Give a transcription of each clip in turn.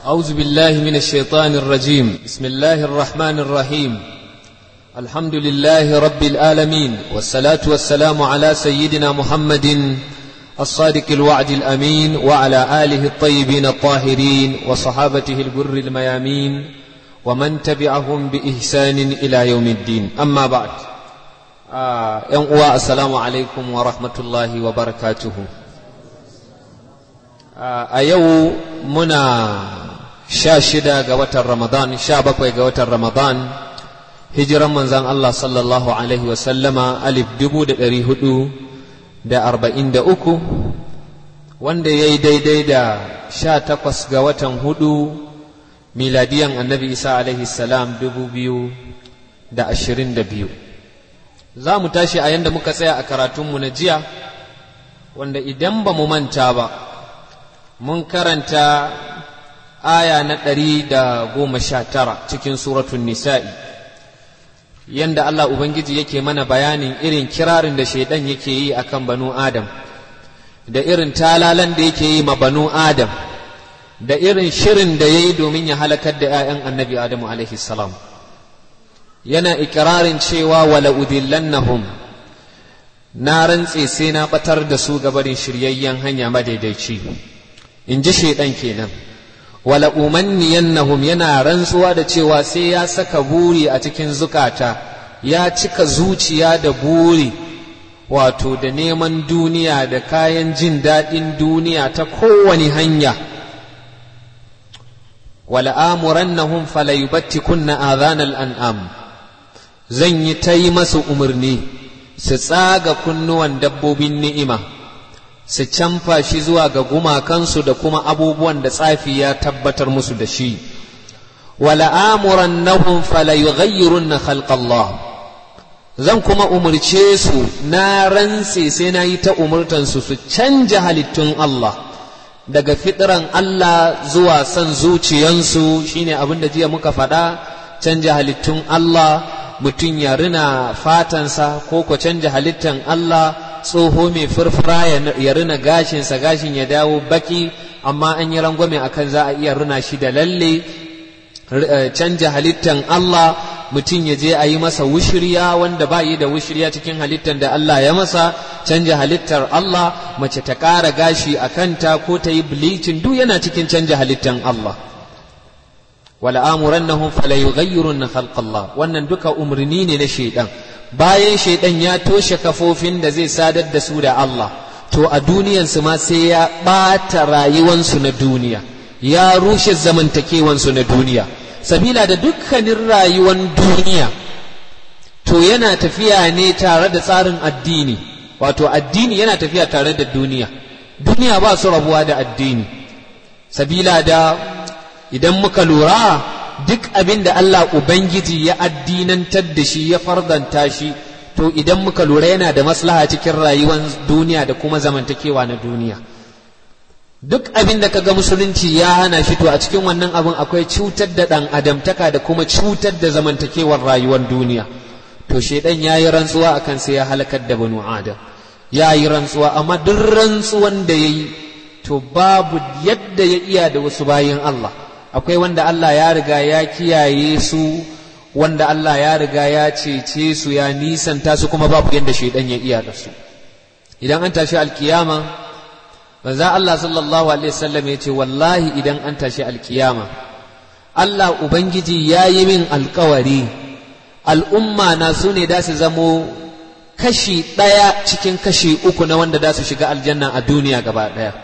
أعوذ بالله من الشيطان الرجيم بسم الله الرحمن الرحيم الحمد لله رب العالمين والصلاة والسلام على سيدنا محمد الصادق الوعد الأمين وعلى آله الطيبين الطاهرين وصحابته الجر الميامين ومن تبعهم بإحسان إلى يوم الدين أما بعد آه السلام عليكم ورحمة الله وبركاته a yau muna sha shida ga watan ramadan sha bakwai ga watan ramadan hijiran manzan Allah sallallahu alaihi wasallama alif dubu da ɗari hudu da arba'in da uku wanda ya yi daidai da sha takwas ga watan hudu miladiyan annabi isa alaihi salam dubu biyu da ashirin da biyu za mu tashi a yanda muka tsaya a karatunmu na jiya wanda idan ba mu manta ba mun karanta aya na ɗari da goma sha tara cikin suratun nisa'i yanda Allah Ubangiji yake mana bayanin irin kirarin da shaidan yake yi akan banu Adam da irin talalan da yake yi ma banu Adam da irin shirin da ya yi domin ya halakar da ‘ya'yan annabi Adamu alaihi salam yana ikirarin cewa wala udillannahum na rantse sai na batar da su gabarin shiryayyen hanya madaidaici in ji shaidan kenan wala umanniyannahum yana rantsuwa da cewa sai ya saka buri a cikin zukata ya cika zuciya da buri wato da neman duniya da kayan jin daɗin duniya ta kowane hanya wala amurannahum falayubattikunna adhanal an'am zan yi ta yi masu umarni su tsaga kunnuwan dabbobin ni'ima su canfa shi zuwa ga gumakansu da kuma abubuwan da tsafi ya tabbatar musu da shi wala amuran nahum fala yughayyirunna khalqallah zan kuma umurce su na rantse sai na yi ta umurtansu su canja halittun Allah daga fitran Allah zuwa son zuciyansu shine abin da jiya muka faɗa canja halittun Allah mutum ya rina fatansa ko ko canja halittan Allah tsoho mai furfura ya rina gashinsa gashin ya dawo baki amma an yi rangwame akan za a iya rina shi da lalle canja halittan Allah mutum ya je a yi masa wushirya wanda ba yi da wushirya cikin halittan da Allah ya masa canja halittar Allah mace ta ƙara gashi a kanta ko ta yi bleaching duk yana cikin canja halittan Allah wala amurannahum fala yughayyirunna khalqallah wannan duka umarni ne na shaidan bayan shaidan ya toshe kafofin da zai sadar da su da Allah to a duniyansu ma sai ya ɓata rayuwansu na duniya ya rushe zamantakewansu na duniya sabila da dukkanin rayuwan duniya to yana tafiya ne tare da tsarin addini wato addini yana tafiya tare da duniya duniya ba su rabuwa da addini sabila da idan muka lura duk abin da Allah Ubangiji ya addinantar da shi ya fardanta shi to idan muka lura yana da maslaha cikin rayuwar duniya da kuma zamantakewa na duniya duk abin da kaga musulunci ya hana shi to a cikin wannan abin akwai cutar da ɗan adamtaka da kuma cutar da zamantakewar rayuwar duniya to shaidan ya yi rantsuwa akan sai ya halakar da banu adam ya yi rantsuwa amma duk rantsuwan da ya yi to babu yadda ya iya da wasu bayin Allah akwai wanda Allah ya riga ya kiyaye su wanda Allah ya riga ya cece su ya nisanta su kuma babu yadda shaidan ya iya da su idan an tashi alkiyama manzo Allah sallallahu alaihi wasallam ya ce wallahi idan an tashi alkiyama Allah ubangiji ya yi min alkawari al'umma na su ne da su zamo kashi ɗaya cikin kashi uku na wanda da su shiga aljanna a duniya gaba ɗaya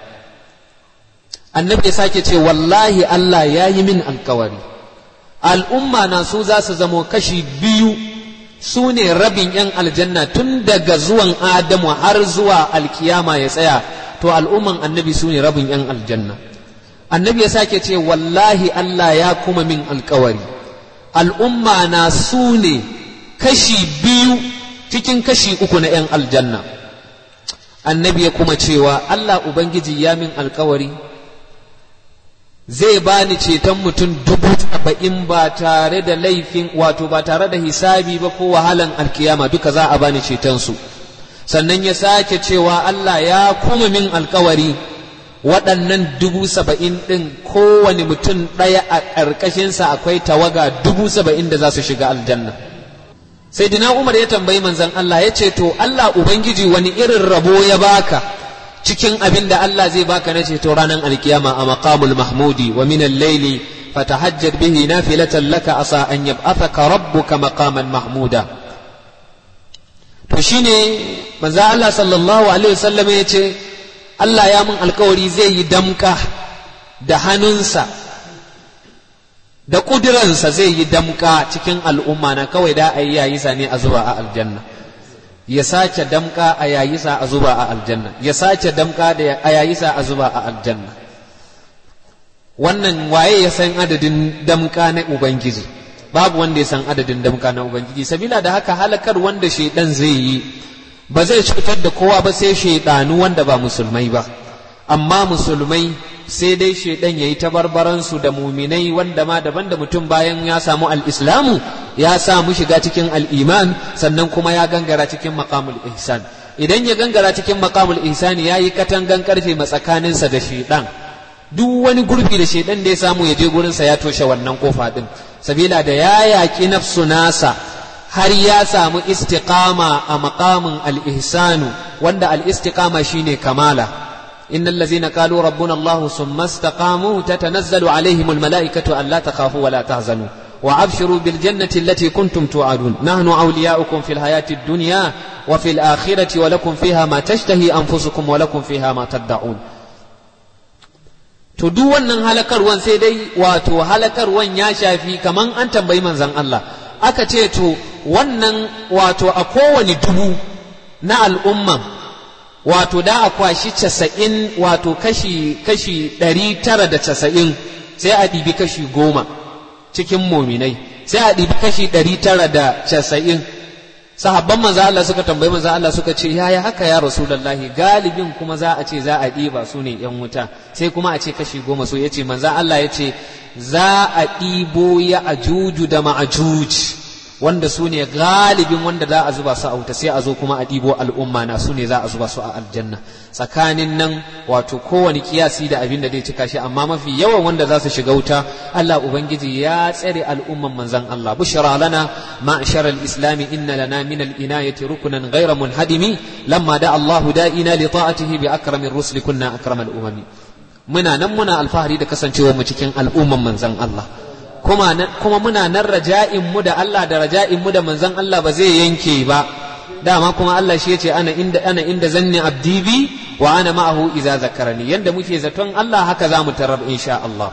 annabi ya sake ce wallahi Allah ya yi min alkawari al'umma na su za su zamo kashi biyu su ne rabin ‘yan aljanna tun daga zuwan Adamu har zuwa alkiyama ya tsaya to al'umman annabi su ne rabin ‘yan aljanna annabi ya sake ce wallahi Allah ya kuma min alkawari al'umma na su ne kashi biyu cikin kashi uku na ‘yan aljanna annabi ya kuma cewa Allah Ubangiji ya min alkawari zai bani ceton mutum dubu saba'in ba tare da laifin wato ba tare da hisabi ba ko wahalan alkiyama duka za a bani cetonsu sannan ya sake cewa Allah ya kuma min alkawari waɗannan dubu saba'in ɗin kowane mutum ɗaya a ƙarƙashinsa akwai tawaga dubu saba'in da za su shiga aljanna sai dina umar ya tambayi manzan Allah ya ce to Allah ubangiji wani irin rabo ya baka cikin abin da Allah zai baka na ceto ranar alkiyama a maqamul mahmudi wa min al-layli fatahajjad bihi nafilatan laka asa an yab'athaka rabbuka maqaman mahmuda to shine manzo Allah sallallahu alaihi wasallam ya ce Allah ya mun alkawari zai yi damka da hannunsa da ƙudiransa zai yi damka cikin al'umma na kawai da a yi yayi sa ne a zuba a aljanna ya sace damka a yayi sa a zuba a aljanna ya sace damka da a yayi sa a zuba a aljanna wannan waye ya san adadin damka na ubangiji babu wanda ya san adadin damka na ubangiji sabila da haka halakar wanda shaidan zai yi ba zai cutar da kowa ba sai shaidanu wanda ba musulmai ba amma musulmai sai dai shaidan yayi tabarbaransu da muminai wanda ma daban da mutum bayan ya samu al-islamu ya samu shiga cikin al-iman sannan kuma ya gangara cikin maqamul ihsan idan ya gangara cikin maqamul ihsan yayi katangan karfe matsakaninsa da shaidan duk wani gurbi da shaidan da ya samu ya je gurinsa ya toshe wannan kofa din sabila da ya yaƙi nafsu nasa har ya samu istiqama a maqamin al-ihsanu wanda al-istiqama shine kamala innal ladzina qalu rabbuna allah thumma istaqamu tatanazzalu alaihim al-mala'ikatu alla takhafu wa la tahzanu wa abshiru bil jannati allati kuntum tu'adun nahnu awliya'ukum fil hayati ad-dunya wa fil akhirati wa lakum fiha ma tashtahi anfusukum wa lakum fiha ma tad'un to duk wannan halakarwan sai dai wato halakarwan ya shafi kaman an tambayi manzon Allah aka ce to wannan wato a kowane dubu na al'umman wato da a kwashi casa'in wato kashi kashi ɗari tara da casa'in sai a ɗibi kashi goma cikin mominai sai a ɗibi kashi ɗari tara da casa'in sahabban manzo Allah suka tambayi manzo Allah suka ce yaya haka ya rasulullahi galibin kuma za a ce za a ɗiba su ne yan wuta sai kuma a ce kashi goma so yace manzo Allah ya ce za a ɗibo ya ajuju da ma'ajuj wanda su ne galibin wanda za a zuba su a wuta sai a zo kuma a ɗibo al'umma na su ne za a zuba su a aljanna tsakanin nan wato kowane kiyasi da abin da zai cika shi amma mafi yawan wanda za su shiga wuta Allah ubangiji ya tsare al'umman manzon Allah bushra lana ma'shar al-islam inna lana min al-inayati rukunan ghayra munhadimi lamma da Allah da'ina li ta'atihi bi akramir rusuli kunna akramal umami muna nan muna alfahari da kasancewar mu cikin al'umman manzon Allah kuma kuma muna nan raja'in mu da Allah da raja'in mu da manzon Allah ba zai yanke ba dama kuma Allah shi yace ana inda ana inda zanni abdi bi wa ana ma'ahu idza zakarani yanda muke zaton Allah haka za mu tarar insha Allah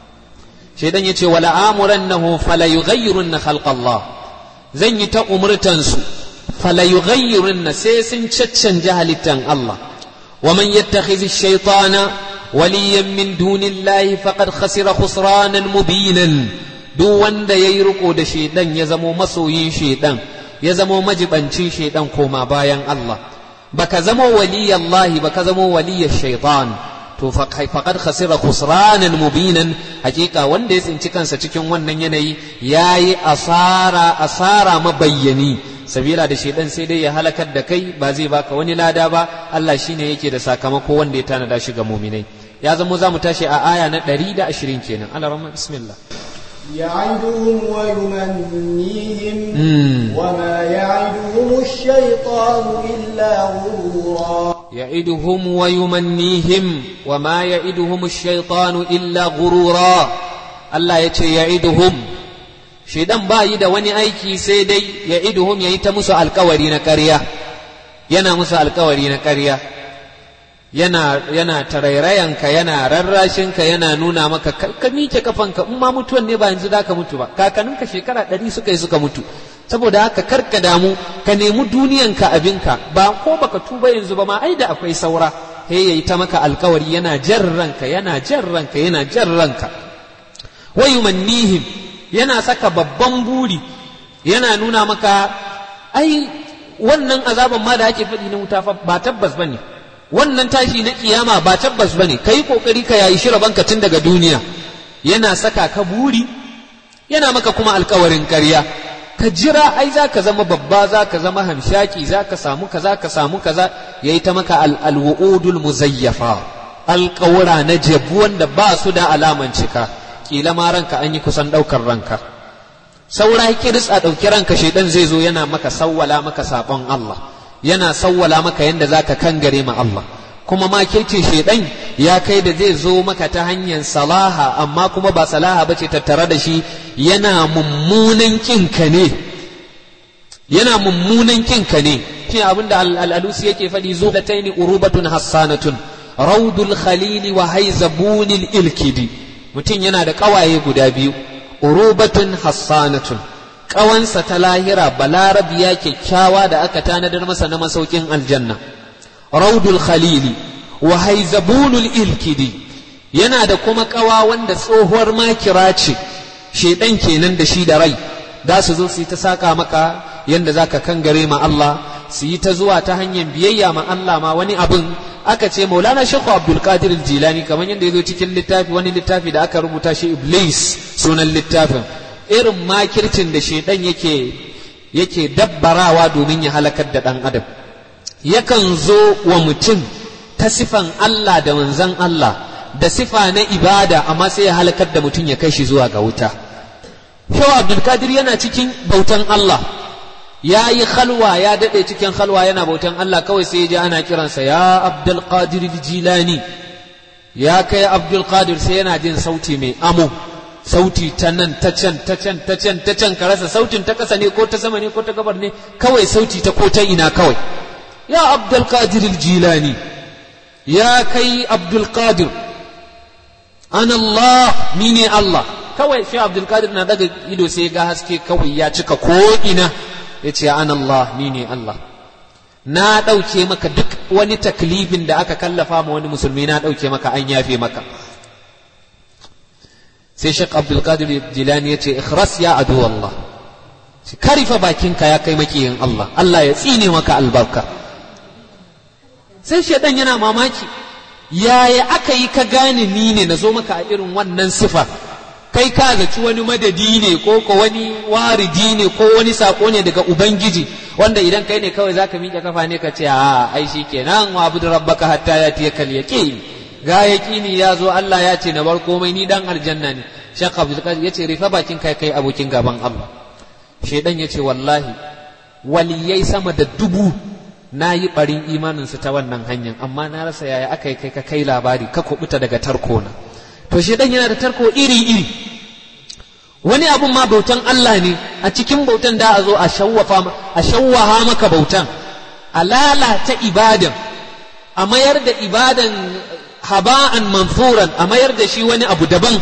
shaidan yace wala amurannahu fala yughayyirunna khalqa Allah zan yi ta umurtan su fala yughayyirunna sai sun caccanja halittan Allah wa man yattakhidhi shaytana وليا من دون الله فقد خسر خسرانا مبينا duk wanda ya yi riko da shaidan ya zamo masoyin shaidan ya zamo majibancin shaidan koma bayan Allah baka zamo waliyallahi baka zamo waliyar shaitan to faqad khasira khusranan mubinan hakika wanda ya tsinci kansa cikin wannan yanayi yayi asara asara mabayyani sabila da shaidan sai dai ya halakar da kai ba zai baka wani lada ba Allah shine yake da sakamako wanda ya tanada shi ga muminai ya zamo za mu tashi a aya na 120 kenan Allah rahman bismillah يعدهم ويمنيهم وما يعدهم الشيطان إلا غرورا يعدهم ويمنيهم وما يعدهم الشيطان إلا غرورا الله يتي يعدهم shaidan ba yi da wani aiki sai dai ya iduhum ya yi ta musu alkawari na ƙarya yana musu alkawari na ƙarya yana yana tarairayanka yana rarrashinka yana nuna maka ka mike kafanka in ma mutuwan ne ba yanzu da ka mutu ba kakanninka shekara ɗari suka yi suka mutu saboda haka karka damu ka nemi duniyanka abinka ba ko baka tuba yanzu ba ma ai da akwai saura he yayi ta maka alkawari yana jan ranka yana jan ranka yana jan ranka wa yumannihim yana saka babban buri yana nuna maka ai wannan azaban ma da ake faɗi na wuta fa ba tabbas bane wannan tashi na kiyama ba tabbas bane kai kokari ka yayi shi rabanka tun daga duniya yana saka ka buri yana maka kuma alkawarin ƙarya ka jira ai za ka zama babba za ka zama hamshaki za ka samu kaza ka samu kaza yayi ta maka alwuudul muzayyafa alƙawura na jabu wanda ba su da alaman cika kila ma ranka an yi kusan ɗaukar ranka saura kiris a ɗauki ranka shaidan zai zo yana maka sawwala maka saɓon Allah yana sawwala maka yadda za ka kangare ma Allah kuma ma kirkin shaidan ya kai da zai zo maka ta hanyar salaha amma kuma ba salaha ba ce tattare da shi yana mummunan kinka ne yana mummunan kinka ne shi abin da al'alusi yake faɗi zo da taini urubatun hassanatun raudul khalili wa haizabunil ilkidi mutum yana da ƙawaye guda biyu urubatun hassanatun ƙawansa ta lahira balarabiya kyakkyawa da aka tanadar masa na masaukin aljanna raudul khalili wa haizabunul ilkidi yana da kuma ƙawa wanda tsohuwar makira ce shaidan kenan da shi da rai za su zo su yi ta saka maka yadda za ka kangare ma Allah su yi ta zuwa ta hanyar biyayya ma Allah ma wani abin aka ce maulana shekhu abdul qadir jilani kamar yadda ya zo cikin littafi wani littafi da aka rubuta shi iblis sunan littafin irin makircin da shaidan yake yake dabbarawa domin ya halakar da ɗan adam yakan zo wa mutum ta sifan Allah da manzan Allah da sifa na ibada amma sai ya halakar da mutum ya kai shi zuwa ga wuta Shehu Abdulkadir yana cikin bautan Allah ya yi khalwa ya daɗe cikin khalwa yana bautan Allah kawai sai ya ji ana kiransa ya Abdulkadir Jilani ya kai Abdulkadir sai yana jin sauti mai amo sauti ta nan ta can ta can ta can ta can ka rasa sautin ta ƙasa ne ko ta sama ne ko ta gabar ne kawai sauti ta ko ta ina kawai ya Abdulkadir Jilani ya kai Abdulkadir an Allah ni ne Allah kawai shi Abdulkadir na daga ido sai ga haske kawai ya cika ko ina ya ce an Allah ni ne Allah na ɗauke maka duk wani taklifin da aka kallafa ma wani musulmi na ɗauke maka an yafe maka sai Sheikh Abdulkadir Jilani ya ce ikhras ya adu Allah karifa bakinka ya kai makiyin Allah Allah ya tsine maka albarka sai shaidan yana mamaki yaya aka yi ka gane ni ne na zo maka a irin wannan sifa kai ka zaci wani madadi ne ko ko wani waridi ne ko wani sako ne daga ubangiji wanda idan kai ne kawai zaka miƙe kafa ne ka ce a ai kenan wa abudu rabbaka hatta ya tiya kal yaqin ga yaqini ya zo Allah ya ce na bar komai ni dan aljanna ne Sheikh Abdul Qadir yace rifa bakin kai kai abokin gaban Allah shedan yace wallahi waliyai sama da dubu na yi ɓarin imaninsu ta wannan hanyar amma na rasa yaya aka yi kai ka kai labari ka kubuta daga tarko na to shi dan yana da tarko iri iri wani abun ma bautan Allah ne a cikin bautan da a zo a shawwafa a shawwaha maka bautan a lalata ibadan a mayar da ibadan haba'an manfuran a mayar da shi wani abu daban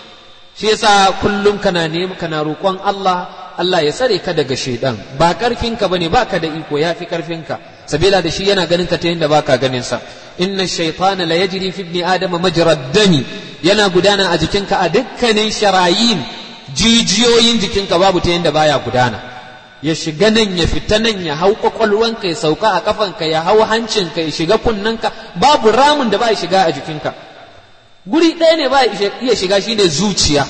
shi yasa kullum kana nema kana roƙon Allah Allah ya tsare ka daga shaidan ba karfinka bane baka da iko yafi karfinka sabila da shi yana ganin ka ta yadda baka ganin sa inna shaytana la yajri fi ibni adama majra dami yana gudana a jikinka a dukkanin sharayin jijiyoyin jikinka babu ta yadda baya gudana ya shiga nan ya fita nan ya hau kwakwalwanka ya sauka a kafanka ya hau hancinka ya shiga kunnanka babu ramin da ba ya shiga a jikinka guri ɗaya ne ba iya shiga shine zuciya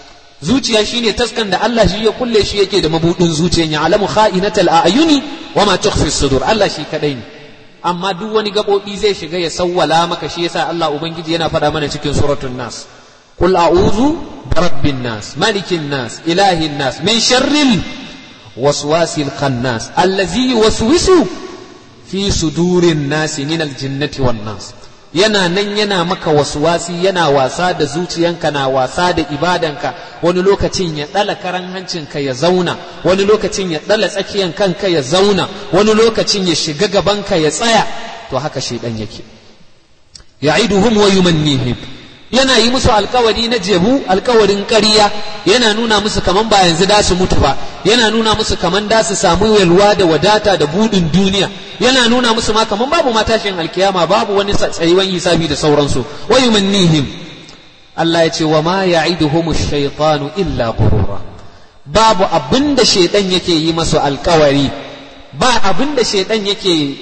zuciya shine taskan da Allah shi ya kulle shi yake da mabudin zuciyan ya alamu kha'inatal a'yuni wa ma tukhfi sudur Allah shi kadai ne amma duk wani gabobi zai shiga ya sawwala maka shi yasa Allah ubangiji yana faɗa mana cikin suratul nas qul a'udhu birabbin nas malikin nas ilahin nas min sharril waswasil khannas allazi yuwaswisu fi sudurin nas min aljinnati wan nas yana nan yana maka wasuwasi yana wasa da zuciyanka na wasa da ibadanka wani lokacin ya ɗala karan hancinka ya zauna wani lokacin ya ɗala tsakiyan kanka ya zauna wani lokacin ya shiga gabanka ya tsaya to haka shaidan yake ya'iduhum wa yumannihim yana yi musu alkawari na jebu alkawarin ƙarya yana nuna musu kaman ba yanzu da su mutu ba yana nuna musu kaman da su samu yalwa da wadata da budin duniya yana nuna musu ma kaman babu matashin alkiyama babu wani tsayuwan hisabi da sauransu wa yumannihim Allah ya ce wa ma ya'iduhum ash-shaytanu illa ghurura babu abinda shaytan yake yi masu alkawari ba abinda shaytan yake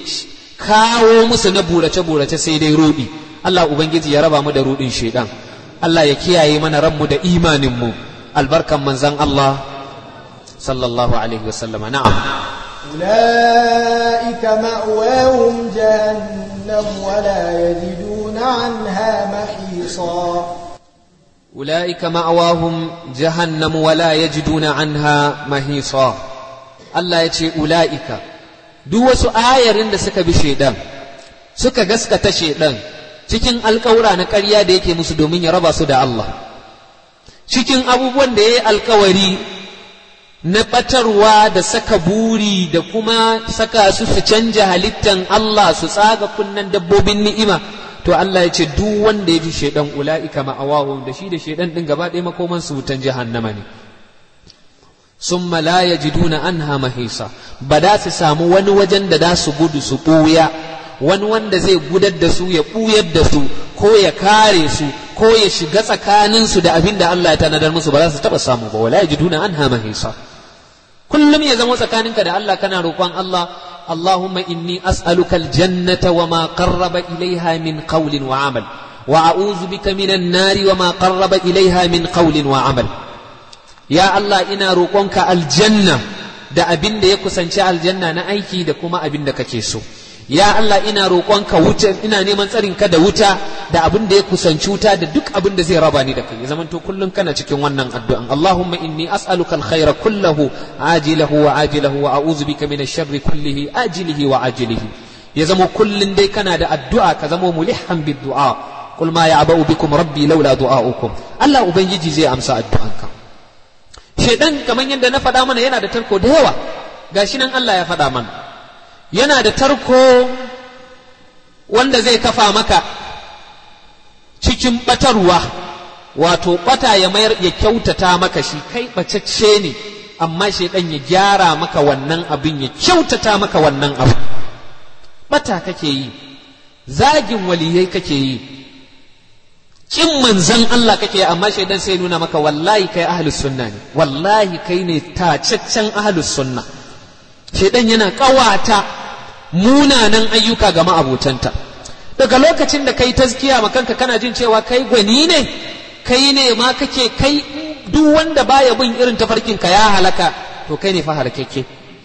kawo musu na burace burace sai dai rudi Allah Ubangiji ya raba mu da rudin shaidan Allah ya kiyaye mana ranmu da imaninmu albarkan manzan Allah sallallahu alaihi wasallam na'am أولئك مأواهم جهنم ولا يجدون عنها محيصا أولئك مأواهم جهنم ولا يجدون عنها محيصا الله يتي أولئك duk wasu ayarin da suka bi shaidan suka gaskata shaidan cikin alkawura na ƙarya da yake musu domin ya raba su da Allah cikin abubuwan da ya yi alkawari na ɓatarwa da saka buri da kuma saka su su canja halittan Allah su tsaga kunnen dabbobin ni'ima to Allah ya ce duk wanda ya ji shaidan ula'ika ma'awahu da shi da shaidan din gaba ɗaya makoman su wutan jahannama ne summa la yajiduna anha mahisa ba da su samu wani wajen da za su gudu su ɓuya wani wanda zai gudar da su ya ɓuyar da su ko ya kare su ko ya shiga tsakaninsu da abin da Allah ya tanadar musu ba za su taɓa samu ba wala yajiduna anha mahisa kullum ya zama tsakaninka da Allah kana roƙon Allah اللهم إني أسألك الجنة وما قرب إليها من قول وعمل وأعوذ بك من النار وما قرب إليها من قول وعمل يا الله إنا روقونك الجنة da abin da ya kusanci aljanna na aiki da kuma abin da kake so ya Allah ina roƙonka wuta ina neman tsarin ka da wuta da abin da ya kusanci wuta da duk abin da zai raba ni da kai ya zamanto kullum kana cikin wannan addu'an Allahumma inni as'aluka alkhaira kullahu ajilahu wa ajilahu wa a'udhu bika min ash-sharri kullihi ajilihi wa ajilihi ya zama kullum dai kana da addu'a ka zama mulihan bid du'a qul ma ya'ba'u bikum rabbi laula du'a'ukum Allah ubangiji zai amsa addu'anka shedan kamar yadda na faɗa mana yana da tarko da yawa gashi nan Allah ya faɗa mana yana da tarko wanda zai kafa maka cikin ɓatarwa wato ɓata ya mayar ya kyautata maka shi kai ɓacacce ne amma shaidan ya gyara maka wannan abin ya kyautata maka wannan abu ɓata kake yi zagin waliyai kake yi kin manzan Allah kake amma shaidan sai nuna maka wallahi kai ahlus sunna ne wallahi kai ne tacaccen ahlus sunna shaidan yana kawata munanan ayyuka ga ma'abotanta daga lokacin da kai tazkiya ma kanka kana jin cewa kai gwani ne kai ne ma kake kai duk wanda baya bin irin tafarkin ka ya halaka to kai ne fa halakeke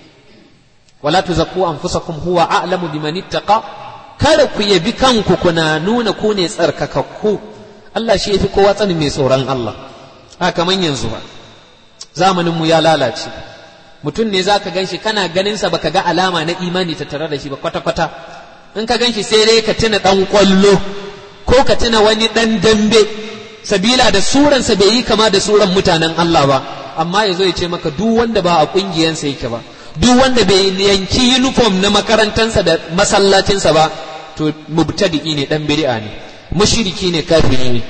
wala tuzakku anfusakum huwa a'lamu biman ittaqa kada ku yabi kanku kuna nuna ku ne tsarkakakku Allah shi yafi kowa tsanin mai tsoron Allah a kaman yanzu ba zamanin mu ya lalace mutum ne zaka ganshi kana ganin sa baka ga alama na imani tattare da shi ba kwata kwata in ka ganshi sai dai ka tuna dan kwallo ko ka tuna wani dan dambe sabila da suransa bai yi kama da suran mutanen Allah ba amma yazo ya ce maka duk wanda ba a kungiyansa yake ba duk wanda bai yanki uniform na makarantansa da masallacinsa ba to mubtadi'i ne dan bid'a ne mushriki ne kafiri ne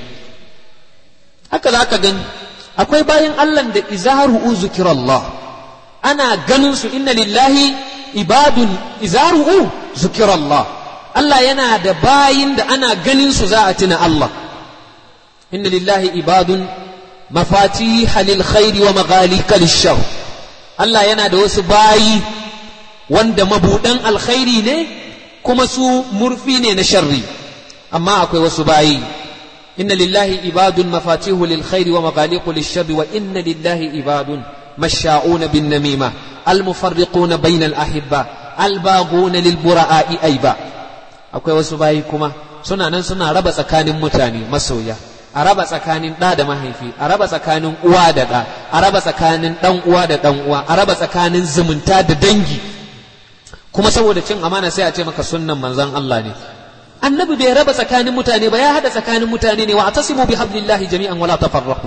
haka za ka gani akwai bayan Allah da izaru zikirallah ana ganin su inna lillahi ibadun izaru zikirallah Allah yana da bayin da ana ganin su za a tuna Allah inna lillahi ibadun mafatiha lil khairi wa maghalika lishar Allah yana da wasu bayi wanda mabudan alkhairi ne kuma su murfi ne na sharri amma akwai wasu bayi inna lillahi ibadun mafatihu lil khairi wa maghaliqu lish sharri wa inna lillahi ibadun masha'una bin namima al mufarriquna bayna al ahibba al baghuna lil bura'i aiba akwai wasu bayi kuma suna nan suna raba tsakanin mutane masoya a raba tsakanin ɗa da mahaifi a raba tsakanin uwa da ɗa a raba tsakanin ɗan uwa da ɗan uwa a raba tsakanin zumunta da dangi kuma saboda cin amana sai a ce maka sunnan manzon Allah ne annabi bai raba tsakanin mutane ba ya hada tsakanin mutane ne wa atasimu bi hablillahi jami'an wala tafarraqu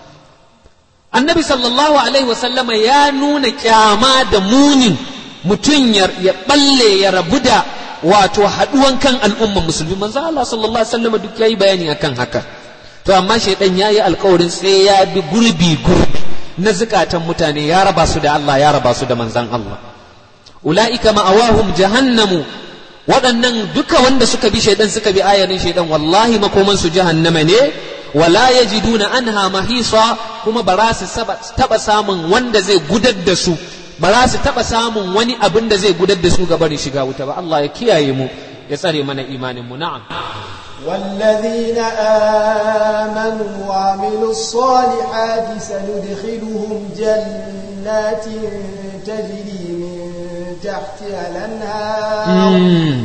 annabi sallallahu alaihi wasallama ya nuna kyama da munin mutum ya balle ya rabu da wato haduwan kan al'umman musulmi manzo Allah sallallahu alaihi wasallama duk yayi bayani akan haka to amma shaidan yayi alkawarin sai ya bi gurbi gurbi na zukatan mutane ya raba su da Allah ya raba su da manzon Allah ulaika ma'awahum jahannamu waɗannan duka wanda suka bi shaidan suka bi ayarin shaidan wallahi makoman su jahannama ne wala yajiduna anha mahisa kuma ba za su taba samun wanda zai gudar da su ba za su taba samun wani abin da zai gudar da su ga barin shiga wuta ba Allah ya kiyaye mu ya tsare mana imanin mu na'am والذين آمنوا وعملوا الصالحات سندخلهم جنات تجري من تحتها الأنهار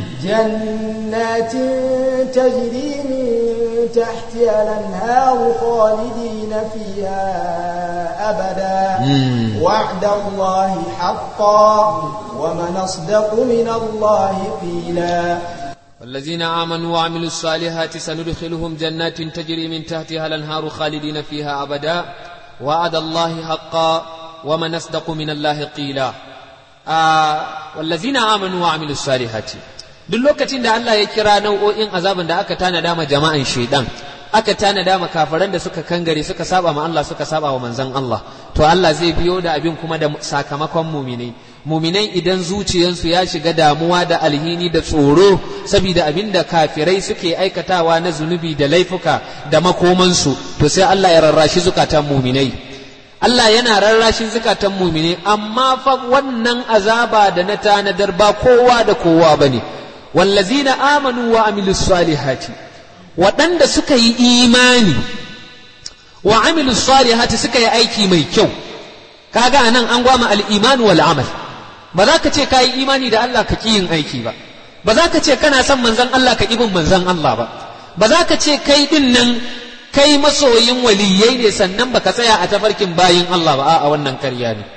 جنات تجري من تحتها الأنهار خالدين فيها أبدا وعد الله حقا ومن أصدق من الله قيلا والذين آمنوا وعملوا الصالحات سندخلهم جنات تجري من تحتها الأنهار خالدين فيها أبدا وعد الله حقا ومن أصدق من الله قيلا آه والذين آمنوا وعملوا الصالحات duk lokacin da Allah ya kira nau'o'in azaban da aka tanada ma jama'an shaidan aka tanada ma kafiran da suka kangare suka saba ma Allah suka saba wa manzon Allah to Allah zai biyo da abin kuma da sakamakon muminai muminai idan zuciyansu ya shiga damuwa da alhini da tsoro saboda abin da kafirai suke aikatawa na zunubi da laifuka da makomansu to sai Allah ya rarrashi zukatan muminai Allah yana rarrashin zukatan muminai amma fa wannan azaba da na tanadar ba kowa da kowa bane wallazina amanu wa amilus salihati waɗanda suka yi imani wa amilus salihati suka yi aiki mai kyau kaga anan an gwama al-iman wal amal ba za ka ce ka yi imani da Allah ka ƙi yin aiki ba ba za ka ce kana son manzon Allah ka bin manzon Allah ba ba za ka ce kai din nan kai masoyin waliyai ne sannan baka tsaya a tafarkin bayin Allah ba a wannan karya ne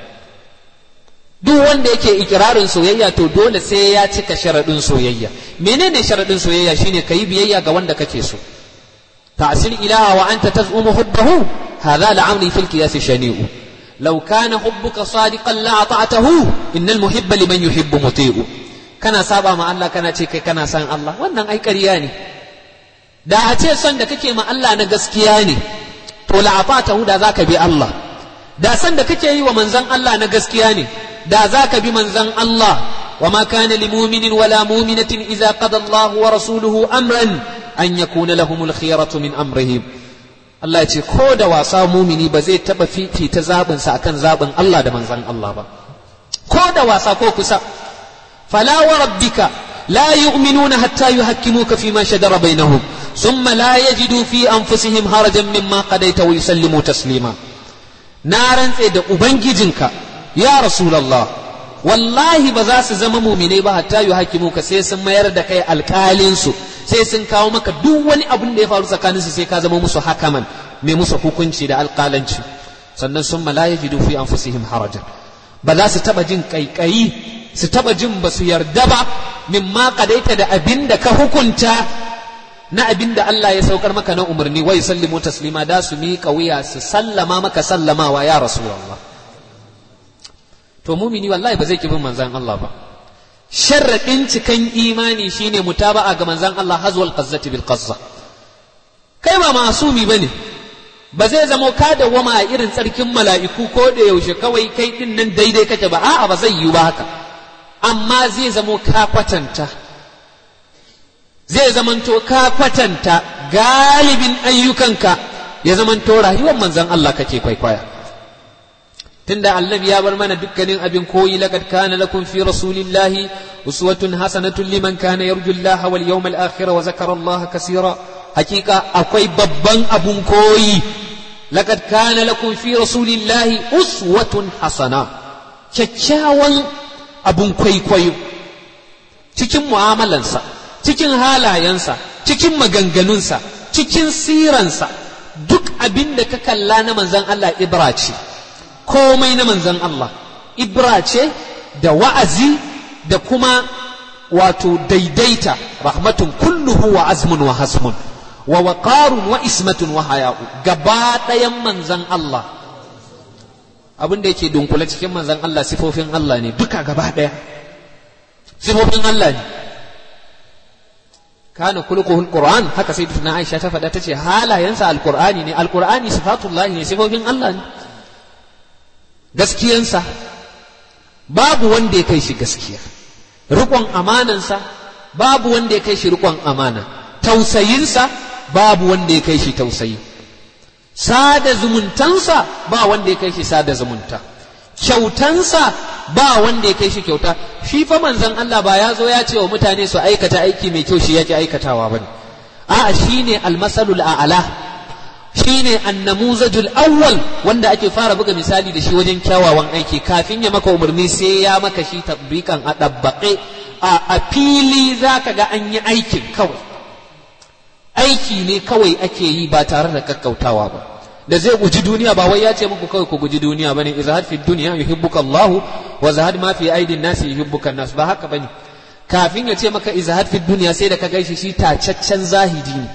duk wanda yake ikirarin soyayya to dole sai ya cika sharaɗin soyayya menene sharaɗin soyayya shine kayi biyayya ga wanda kake so ta'sil ilaha wa anta tazumu hubbahu hadha la'amri fil qiyas shani'u law kana hubbuka sadiqan la ata'tahu innal muhibba liman yuhibbu muti'u kana saba ma Allah kana ce kai kana san Allah wannan ai ƙarya ne da a ce son da kake ma Allah na gaskiya ne to la ata'tahu da zaka bi Allah da san da kake yi wa manzon Allah na gaskiya ne da za ka bi manzan Allah wa ma kana li mu'minin wala mu'minatin idza qada Allah wa rasuluhu amran an yakuna lahumul khiyaratu min amrihim Allah ya ce ko da wasa mumini ba zai taba fifita zabin sa akan zabin Allah da manzan Allah ba ko da wasa ko kusa fala wa rabbika la yu'minuna hatta yuhakkimuka fima shajara bainahum thumma la yajidu fi anfusihim harajan mimma qadaita wa yusallimu taslima na rantse da ubangijinka ya rasulallah wallahi ba za su zama muminai ba hatta yu hakimu ka sai sun mayar da kai alƙalinsu sai sun kawo maka duk wani abun da ya faru tsakaninsu sai ka zama musu hakaman mai musu hukunci da alƙalanci sannan sun mala yajidu fi anfusihim harajan ba za su taba jin kaikayi su taba jin ba su yarda ba mimma kadaita da abin da ka hukunta na abin da Allah ya saukar maka na umarni wai sallimu taslima da su miƙa wuya su sallama maka sallamawa ya rasulullah to mumini wallahi ba zai ki bin manzan Allah ba sharradin cikan imani shine mutaba'a ga manzan Allah hazwal qazzati bil qazza kai ba masumi bane ba zai zamo ka dawwama a irin tsarkin mala'iku ko da yaushe kawai kai din nan daidai kake ba a'a ba zai yi ba haka amma zai zamo ka kwatanta zai zamanto ka kwatanta galibin ayyukanka ya zamanto rayuwar manzan Allah kake kwaikwaya tunda annabi ya bar mana dukkanin abin koyi laqad kana lakum fi rasulillahi uswatun hasanatun liman kana yarju Allah wal yawmal akhir wa zakara Allah kaseera hakika akwai babban abun koyi laqad kana lakum fi rasulillahi uswatun hasana kyakkyawan abun kwaikwayo cikin mu'amalansa cikin halayensa cikin maganganunsa cikin siransa duk abin da ka kalla na manzon Allah ibra ce komai na manzan Allah ibra ce da wa'azi da kuma wato daidaita rahmatun kulluhu wa azmun wa hasmun wa waqarun wa ismatun wa haya'u gaba ɗayan manzan Allah abin da yake dunkule cikin manzan Allah sifofin Allah ne duka gaba ɗaya sifofin Allah ne kana kulkuhu alquran haka sai tuna Aisha ta faɗa tace halayensa alqur'ani ne alqur'ani sifatullahi ne sifofin Allah ne gaskiyansa babu wanda ya kai shi gaskiya riƙon amanansa babu wanda ya kai shi riƙon amana tausayinsa babu wanda ya kai shi tausayi sada zumuntansa ba wanda ya kai shi sada zumunta kyautansa ba wanda ya kai shi kyauta shi fa manzon Allah ba ya zo ya ce wa mutane su aikata aiki mai kyau shi yake aikatawa bane a'a shine almasalul a'la shine annamuzajul awwal wanda ake fara buga misali da shi wajen kyawawan aiki kafin ya maka umarni sai ya maka shi tabbikan a ɗabbaƙe a fili za ka ga an yi aikin kawai aiki ne kawai ake yi ba tare da kakkautawa ba da zai guji duniya ba wai ya ce muku kawai ku guji duniya bane izhad fi dunya yuhibbuka Allah wa zahad ma fi aidin nas yuhibbuka nas ba haka bane kafin ya ce maka izhad fi dunya sai da ka gaishe shi tacaccen zahidi ne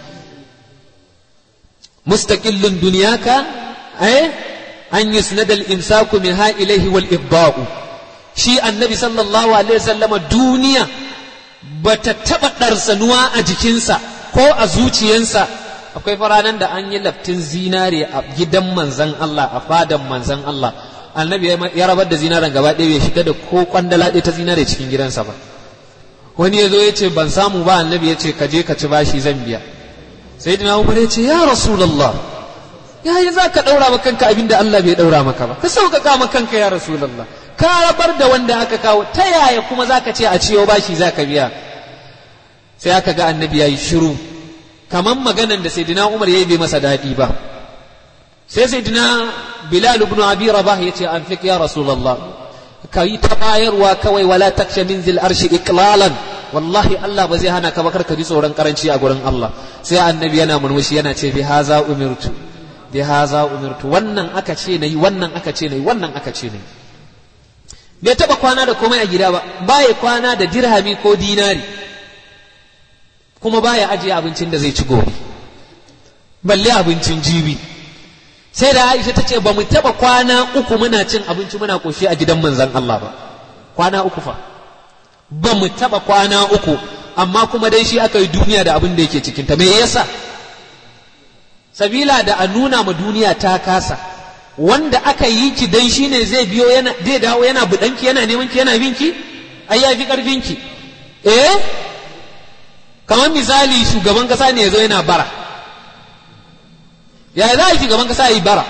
mustaqillun dunyaka eh an yusnada al-imsaku minha ilayhi wal ibda'u shi annabi sallallahu alaihi wasallama duniya bata taba darsanuwa a jikinsa ko a zuciyansa akwai faranan da an yi laftin zinare a gidan manzan Allah a fadan manzan Allah annabi ya rabar da zinaren gaba ɗaya bai shiga da ko kwandala ɗaya ta zinare cikin gidansa ba wani ya zo ya ce ban samu ba annabi ya ce ka je ka ci bashi zan biya sai dina umar ya ce ya rasulallah ya yi za ka ɗaura maka kanka abin da Allah bai ɗaura maka ba ka sauƙaƙa maka kanka ya rasulallah ka rabar da wanda aka kawo ta yaya kuma za ka ce a ciyo bashi za ka biya sai aka ga annabi ya yi shiru kamar maganan da saidina umar ya yi bai masa daɗi ba sai saidina bilal ibn abi rabah ya ce an fiq ya rasulallah ka yi ta bayarwa kawai wala taksha min zil arshi iklalan wallahi Allah ba zai hana ka ba ka ji tsoron karanci a gurin Allah sai annabi yana murmushi yana ce bi haza umirtu bi haza umirtu wannan aka ce nayi wannan aka ce nayi wannan aka ce nayi bai taba kwana da komai a gida ba baya kwana da dirhami ko dinari kuma baya ajiye abincin da zai ci gobe balle abincin jibi sai da Aisha ta ce ba mu taba kwana uku muna cin abinci muna koshi a gidan manzon Allah ba kwana uku fa ba mu taba kwana uku amma kuma dai shi aka yi duniya da abin da yake cikin ta me yasa sabila da a nuna ma duniya ta kasa wanda aka yi ki dan shine zai biyo yana zai dawo yana budanki yana neman ki yana binki ai ya fi karfin ki eh kamar misali shugaban kasa ne ya zo yana bara yaya za a yi shugaban kasa ya yi bara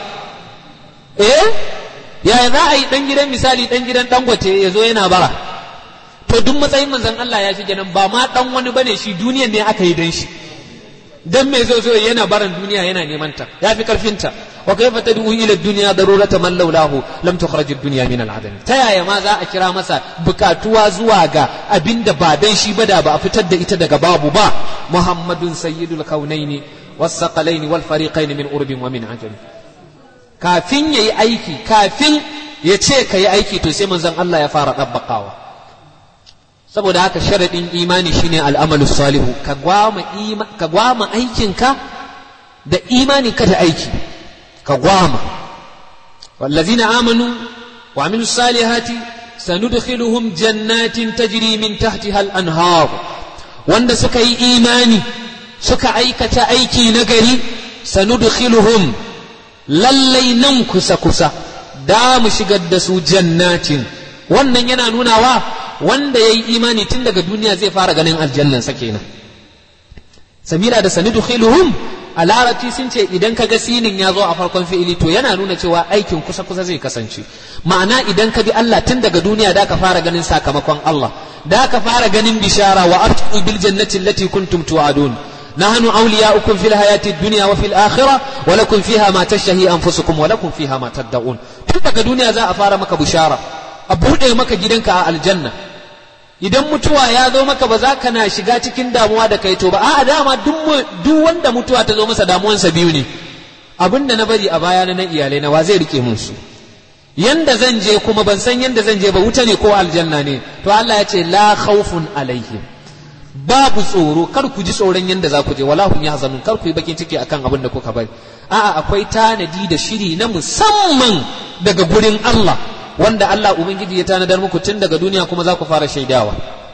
eh yaya za a yi dan gidan misali dan gidan dangote ya zo yana bara to duk matsayin manzon Allah ya shige nan ba ma dan wani bane shi duniyan ne aka yi dan shi dan me zo zo yana baran duniya yana neman ta ya fi karfin ta wa kayfa tad'u ila ad-dunya darurata man laulahu lam tukhraj ad-dunya min al-adam ta yaya ma za a kira masa bukatuwa zuwa ga abinda ba dan shi ba da ba a fitar da ita daga babu ba muhammadun sayyidul kaunaini was-saqalaini wal fariqaini min urbin wa min ajam kafin yayi aiki kafin ya ce ka yi aiki to sai manzon Allah ya fara dabbakawa saboda haka sharaɗin imani shine al'amalu salihu ka gwama aikinka da imani ka da aiki ka gwama wallazina amanu wa amilu salihati sanudkhiluhum jannatin tajri min tahtiha al-anhar wanda suka yi imani suka aikata aiki na gari sanudkhiluhum lallai nan kusa kusa da mu shigar da su jannatin wannan yana nunawa wanda ya yi imani tun daga duniya zai fara ganin aljannansa kenan sabila da sanidu khiluhum a larabci sun ce idan ka ga sinin ya zo a farkon fi'ili to yana nuna cewa aikin kusa kusa zai kasance ma'ana idan ka bi Allah tun daga duniya da ka fara ganin sakamakon Allah da ka fara ganin bishara wa abtu bil jannati allati kuntum tu'adun نحن أولياؤكم في الحياة الدنيا وفي الآخرة ولكم فيها ما تشتهي أنفسكم ولكم فيها ما تدعون تلك الدنيا ذا أفار مك بشارة أبوده مك جدنك الجنة idan mutuwa ya zo maka ba za ka na shiga cikin damuwa da kai to ba a dama duk wanda mutuwa ta zo masa damuwansa biyu ne abin da na bari a baya na iyalai na wa zai rike mun su yanda zan je kuma ban san yanda zan je ba wuta ne ko aljanna ne to Allah ya ce la khawfun alaihim babu tsoro kar ku ji tsoron yanda za ku je wala hum yahzanun kar ku yi bakin ciki akan abin da kuka bari a'a akwai tanadi da shiri na musamman daga gurin Allah wanda Allah Ubangiji ya tanadar muku tun daga duniya kuma za ku fara shaidawa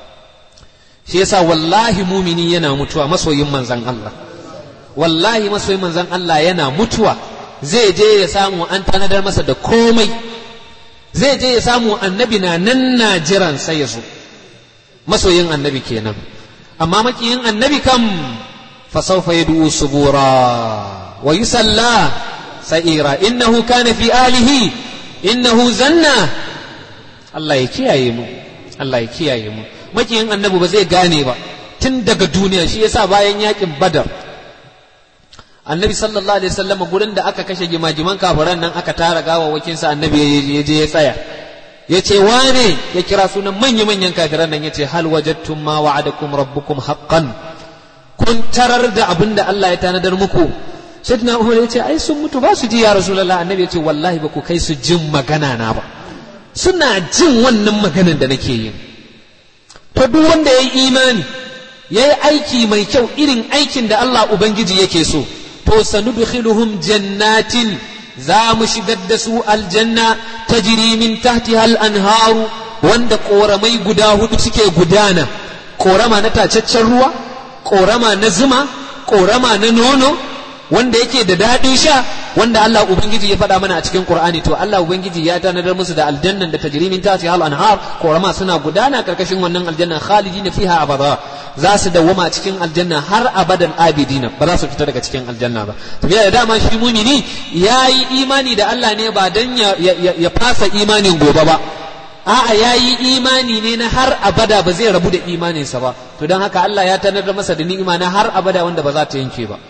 shi yasa wallahi mumini yana mutuwa masoyin manzan Allah wallahi masoyin manzan Allah yana mutuwa zai je ya samu an tanadar masa da komai zai je ya samu annabi na nan na jiran sai ya zo masoyin annabi kenan amma makiyin annabi kam fa sawfa yad'u subura wa yusalla sa'ira innahu kana fi alihi innahu zanna Allah ya kiyaye mu Allah ya kiyaye mu makiyin annabi ba zai gane ba tun daga duniya shi yasa bayan yakin badar annabi sallallahu alaihi wasallam gurin da aka kashe gimagiman kafiran nan aka tara gawawakin sa annabi ya je ya tsaya ya ce wane ya kira sunan manya-manyan kafiran nan ya ce hal wajadtum ma wa'adakum rabbukum haqqan kun tarar da abin da Allah ya tanadar muku sayyidina Umar ya ce ai sun mutu ba su ji ya rasulullah annabi ya ce wallahi ba ku kai su jin magana na ba suna jin wannan maganan da nake yi to duk wanda ya yi imani ya yi aiki mai kyau irin aikin da Allah ubangiji yake so to sanudkhiluhum jannatin za mu shigar da su aljanna ta min tahtiha al-anharu wanda koramai guda hudu suke gudana korama na tacaccen ruwa korama na zuma korama na nono wanda yake da daɗin sha wanda Allah ubangiji ya faɗa mana a cikin Qur'ani to Allah ubangiji ya tanadar musu da aljannan da tajri min tahtiha al-anhar korama suna gudana karkashin wannan aljanna khalidina fiha abada za su dawwama cikin aljanna har abadan abidina ba za su fita daga cikin aljanna ba to da dama shi mumini yayi imani da Allah ne ba dan ya, ya, fasa imanin gobe ba a'a yayi imani ne na har abada ba zai rabu da imaninsa ba to don haka Allah ya tanadar masa da ni'ima na har abada wanda ba za ta yanke ba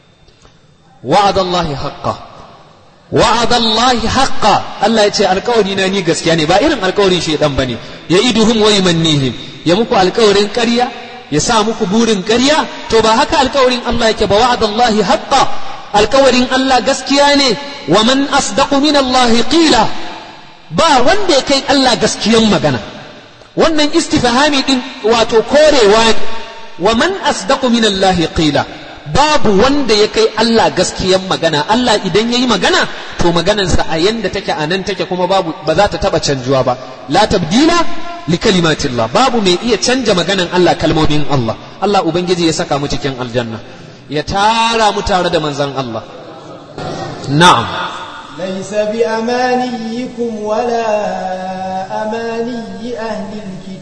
wa'adallahi haqqa wa'adallahi haqqa Allah ya ce alkawari na ni gaskiya ne ba irin alkawarin shedan bane ya iduhum wa yumannihim ya muku alkawarin ƙarya ya sa muku burin ƙarya to ba haka alkawarin Allah yake ba wa'adallahi haqqa alkawarin Allah gaskiya ne wa man asdaqu min Allah qila ba wanda ya kai Allah gaskiyan magana wannan istifhami din wato korewa wa man asdaqu min Allah qila babu wanda ya kai Allah gaskiyan magana Allah idan yayi magana to maganansa a yanda take a nan take kuma babu ba za ta taba canjuwa ba la tabdila li kalimatillah babu mai iya canja maganan Allah kalmomin Allah Allah ubangiji ya saka mu cikin aljanna ya tara mu tare da manzon Allah na'am ليس بأمانيكم ولا أماني أهل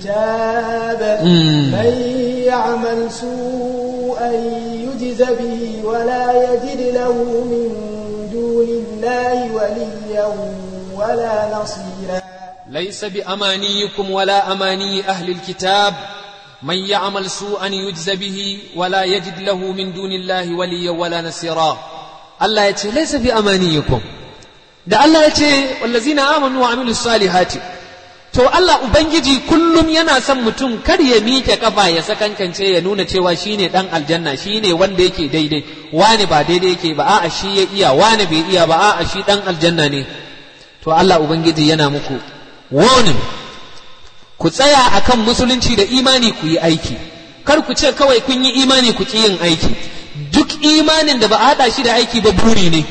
الكتاب من يعمل سوءا يجز به ولا يجد له من دون الله وليا ولا نصيرا ليس بأمانيكم ولا أماني أهل الكتاب من يعمل سوءا يجز به ولا يجد له من دون الله وليا ولا نصيرا الله يتي ليس بأمانيكم da Allah ya ce wallazina amanu wa amilu salihati to Allah ubangiji kullum yana son mutum kar ya miƙe kafa ya sakankance ya nuna cewa shine dan aljanna shine wanda yake daidai wani ba daidai yake ba a'a shi ya iya wani bai iya ba a'a shi dan aljanna ne to Allah ubangiji yana muku warning ku tsaya akan musulunci da imani ku yi aiki kar ku ce kawai kun yi imani ku ki yin aiki duk imanin da ba a haɗa shi da aiki ba buri ne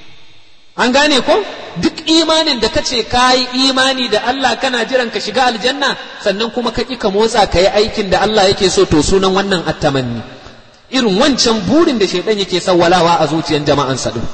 an gane ko duk imanin da kace ka yi imani da Allah kana jiran ka shiga aljanna sannan kuma ka ƙi ka motsa ka yi aikin da Allah yake so to sunan wannan attamanni irin wancan burin da shaidan yake sawwalawa a zuciyan jama'an sa din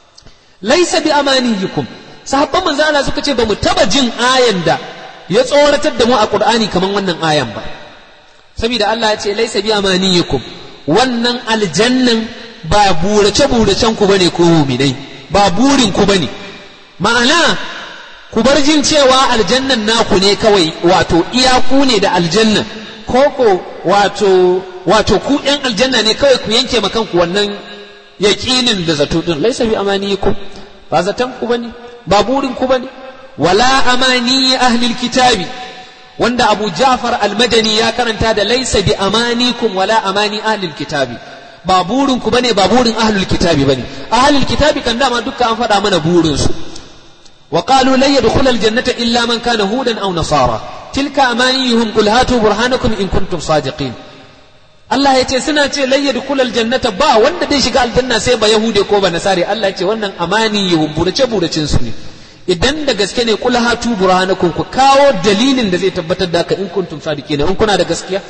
laisa bi amaniyikum sahabban manzo Allah suka ce bamu taba jin ayan da ya tsoratar da mu a Qur'ani kaman wannan ayan ba saboda Allah ya ce laisa bi amaniyikum wannan aljannan ba burace buracen ku bane ko mu'minai ba burin ku bane ma'ana ku bar jin cewa aljannan naku ne kawai wato iyaku ne da aljannan koko wato wato ku yan aljanna ne kawai ku yanke ma kanku wannan yaƙinin da zato din laisa bi amaniyikum ba zaton ku bane ba burin ku bane wala amani ahli kitabi wanda Abu Ja'far al-Madani ya karanta da laisa bi amanikum wala amani ahli kitabi ba burin ku bane ba burin ahlul kitabi bane ahlul kitabi kan dama dukkan an faɗa mana burin su wa qalu lan yadkhula aljannata illa man kana hudan aw nasara tilka amaniyuhum qul hatu burhanakum in kuntum sadiqin Allah ya ce suna ce lan yadkhula aljannata ba wanda zai shiga aljanna sai ba yahude ko ba nasari Allah ya ce wannan amaniyuhum burace buracin su ne idan da gaske ne kul hatu burhanakum ku kawo dalilin da zai tabbatar da ka in kuntum sadiqin in kuna da gaskiya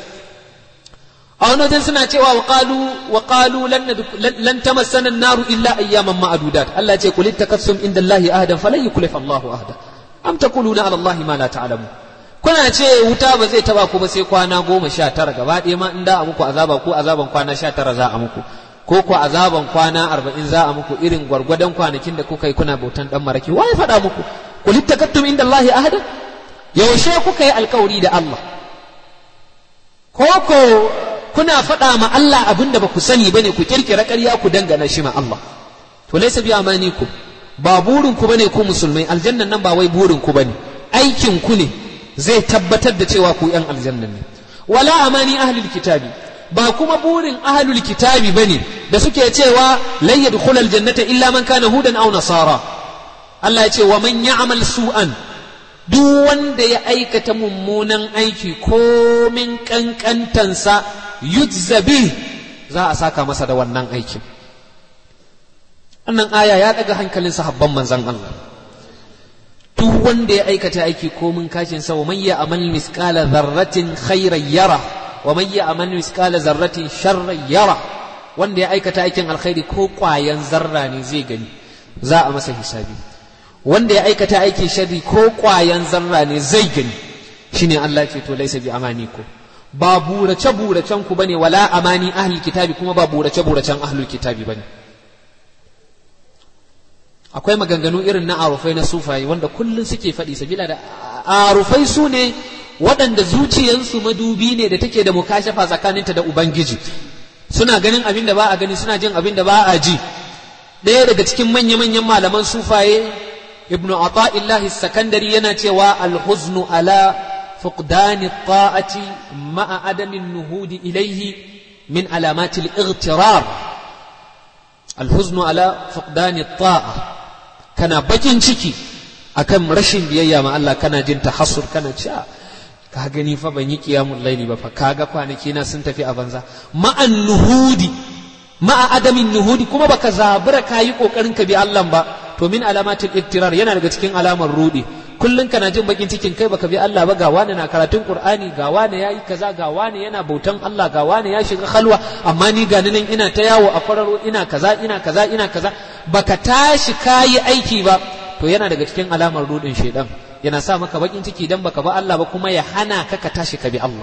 a wani wajen suna cewa wa qalu wa qalu lan tamassana an-naru illa ayyaman ma'dudat Allah ya ce qul takassum inda Allah ahadan falan yuklif Allahu ahada am taquluna ala Allah ma la ta'lamu kuna ce wuta ba zai taba ku ba sai kwana goma sha tara gaba ɗaya ma in da a muku azaba ko azaban kwana sha tara za a muku ko ku azaban kwana arba'in za a muku irin gwargwadon kwanakin da kuka yi kuna bautan dan maraki wai faɗa muku qul takattum inda Allah ahadan yaushe kuka yi alkawari da Allah ko ko kuna faɗa ma Allah abin da ba ku sani bane ku kirkira ƙarya ku dangana shi ma Allah to laysa bi amanikum ba burin ku bane ku musulmai aljannan nan ba wai burin ku bane aikin ku ne zai tabbatar da cewa ku yan aljannan ne wala amani ahlul kitabi ba kuma burin ahlul kitabi bane da suke cewa lan yadkhulal jannata illa man kana hudan aw nasara Allah ya ce wa man ya'mal su'an duk wanda ya aikata mummunan aiki komin kankantansa yujzabi za a saka masa da wannan aikin wannan aya ya daga hankalin sahabban manzon Allah duk wanda ya aikata aiki komin kashin sa wa man ya'mal misqala dharratin khairan yara wa man ya'mal misqala dharratin sharran yara wanda ya aikata aikin alkhairi ko kwayan zarra ne zai gani za a masa hisabi wanda ya aikata aikin sharri ko kwayan zarra ne zai gani shine Allah ce to laisa bi amaniku ba burace buracen ku bane wala amani ahlul kitabi kuma ba burace buracen ahlul kitabi bane akwai maganganu irin na arufai na sufaye wanda kullun suke faɗi sabila da arufai su ne waɗanda zuciyansu madubi ne da take da mukashafa tsakaninta da ubangiji suna ganin abin da ba a gani suna jin abin da ba a ji ɗaya daga cikin manya-manyan malaman sufaye ibnu ata'illahi sakandari yana cewa alhuznu ala fuqdani ta'ati ma'a adamin nuhudi ilaihi min alamatil igtirar alhuznu ala fuqdani ta'a kana bakin ciki akan rashin biyayya ma Allah kana jin tahassur kana cewa ka gani fa ban yi qiyamul laili ba fa kaga kwanaki na sun tafi a banza ma'an nuhudi ma'a adamin nuhudi kuma baka zabura kayi kokarin ka bi Allah ba to min alamatul iktirar yana daga cikin alamar rudi kullun kana jin bakin cikin kai baka bi Allah ba ga wani na karatun Qur'ani ga wani yayi kaza ga wani yana bautan Allah ga wani ya shiga khalwa amma ni ga nan ina ta yawo a kwararo ina kaza ina kaza ina kaza baka tashi kayi aiki ba to yana daga cikin alamar rudin shedan yana sa maka bakin ciki dan baka ba Allah ba kuma ya hana ka ka tashi ka bi Allah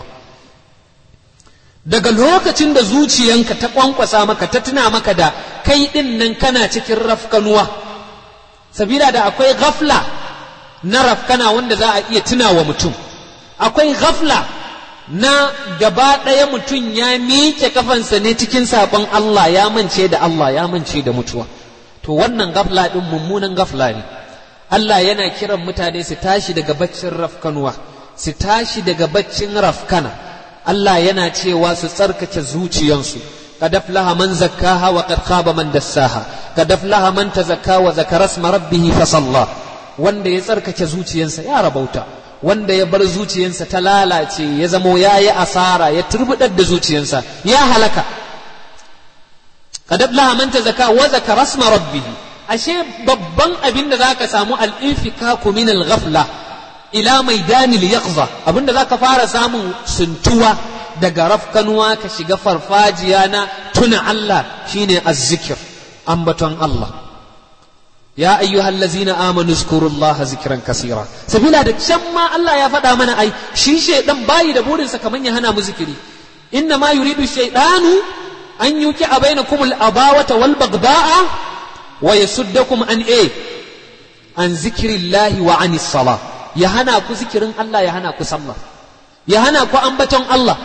daga lokacin da zuciyanka ta kwankwasa maka ta tuna maka da kai din nan kana cikin rafkanuwa sabila da akwai ghafla na rafkana wanda za a iya tuna wa mutum akwai ghafla na gaba ɗaya mutum ya miƙe kafansa ne cikin saɓon Allah ya mance da Allah ya mance da mutuwa to wannan ghafla ɗin mummunan ghafla ne Allah yana kiran mutane su tashi daga baccin rafkanuwa su tashi daga baccin rafkana Allah yana cewa su tsarkake zuciyansu قد أفلح من زكاها وقد خاب من دساها قد أفلح من تزكى وذكر اسم ربه فصلى wanda ya tsarkake zuciyansa ya rabauta wanda ya bar zuciyansa ta lalace ya zamo ya yi asara ya turbudar da zuciyansa ya halaka qad aflaha man tazaka wa zakara asma rabbih ashe babban abin da zaka samu al-infikaku min al-ghafla ila maidanil yaqza abinda zaka fara samun suntuwa daga rafkanuwa ka shiga farfajiya na tuna Allah shine azzikir ambaton Allah ya ayyuhal ladzina amanu zkurullaha zikran kasira sabila da can ma Allah ya faɗa mana ai shi shaidan bayi da burinsa kaman ya hana mu zikiri inna ma yuridu shaydanu an yuki bainakum al-abawata wal bagda'a wa yasuddakum an a an zikrillahi wa anis salah ya hana ku zikirin Allah ya hana ku sallah ya hana ku ambaton Allah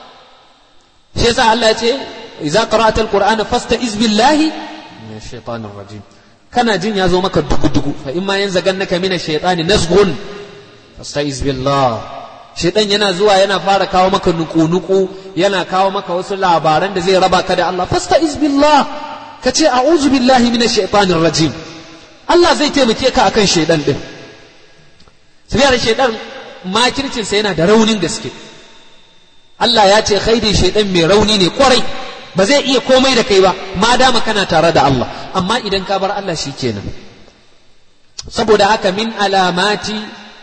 shi yasa Allah ya ce idza qara'ta alqur'ana fasta'iz billahi min shaitanir rajim kana jin ya zo maka dugu dugu fa imma yanzagannaka min ash-shaytani nasghun fasta'iz billah shaitan yana zuwa yana fara kawo maka nuku nuku yana kawo maka wasu labaran da zai raba ka da Allah fasta'iz billah ka ce a'udhu billahi min ash-shaytanir rajim Allah zai taimake ka akan shaitan din sabiyar shaitan makircinsa yana da raunin gaske Allah ya ce khaidin shaidan mai rauni ne kwarai ba zai iya komai da kai ba ma dama kana tare da Allah amma idan ka bar Allah shi kenan saboda haka min alamati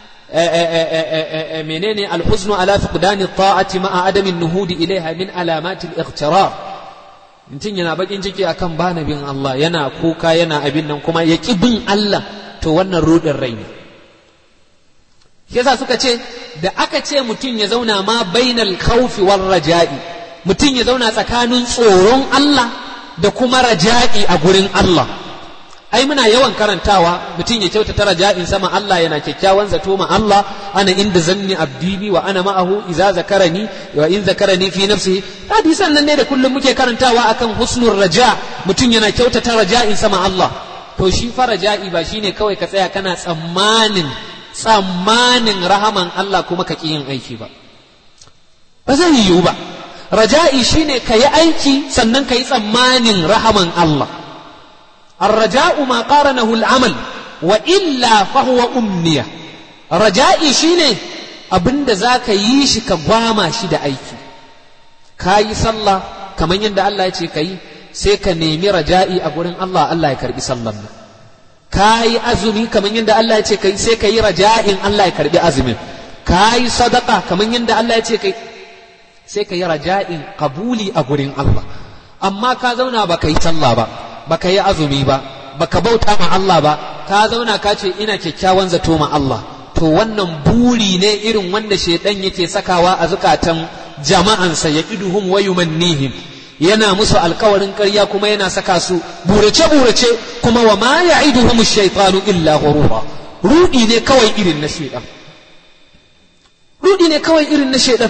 menene alhuznu ala fiqdani ta'ati ma'a adamin nuhudi ilaiha min alamati al-ightirar mutum yana bakin ciki akan bana bin Allah yana kuka yana abin nan kuma ya ki bin Allah to wannan rudin rai ne yasa suka ce da aka ce mutum ya zauna ma bainal khawfi war raja'i mutum ya zauna tsakanin tsoron Allah da kuma raja'i a gurin Allah ai muna yawan karantawa mutum ya kyautata raja'in sama Allah yana kyakkyawan zato ma Allah ana inda zanni abdi bi wa ana ma'ahu idza zakarani wa in zakarani fi nafsihi hadisan nan ne da kullum muke karantawa akan husnul raja mutum yana kyautata raja'in sama Allah to shi fa raja'i ba shine kawai ka tsaya kana tsammanin tsammanin rahaman Allah kuma ka yin aiki ba ba zai yiwu ba raja'i shine ka yi aiki sannan ka yi tsammanin rahaman Allah الرجاء ما قارنه العمل وإلا فهو أمنية رجائي شيني abinda za ka yi shi ka gwama shi da aiki ka yi sallah kamar yadda Allah ya ce ka yi sai ka nemi raja'i a gurin Allah Allah ya karbi sallan nan ka yi azumi kamar yadda Allah ya ce ka yi sai ka yi raja'in Allah ya karbi azumin ka yi sadaka kamar yadda Allah ya ce ka yi sai ka yi raja'in kabuli a gurin Allah amma ka zauna ba ka yi sallah ba baka yi azumi ba baka bauta ma Allah ba ka zauna ka ce ina kyakkyawan zato ma Allah to wannan buri ne irin wanda shedan yake sakawa a zukatan jama'ansa ya iduhum wa yumannihim yana musu alkawarin ƙarya kuma yana saka su burace burace kuma wa ma ya'iduhum ash-shaytanu illa ghurura rudi ne kawai irin na shedan rudi ne kawai irin na shedan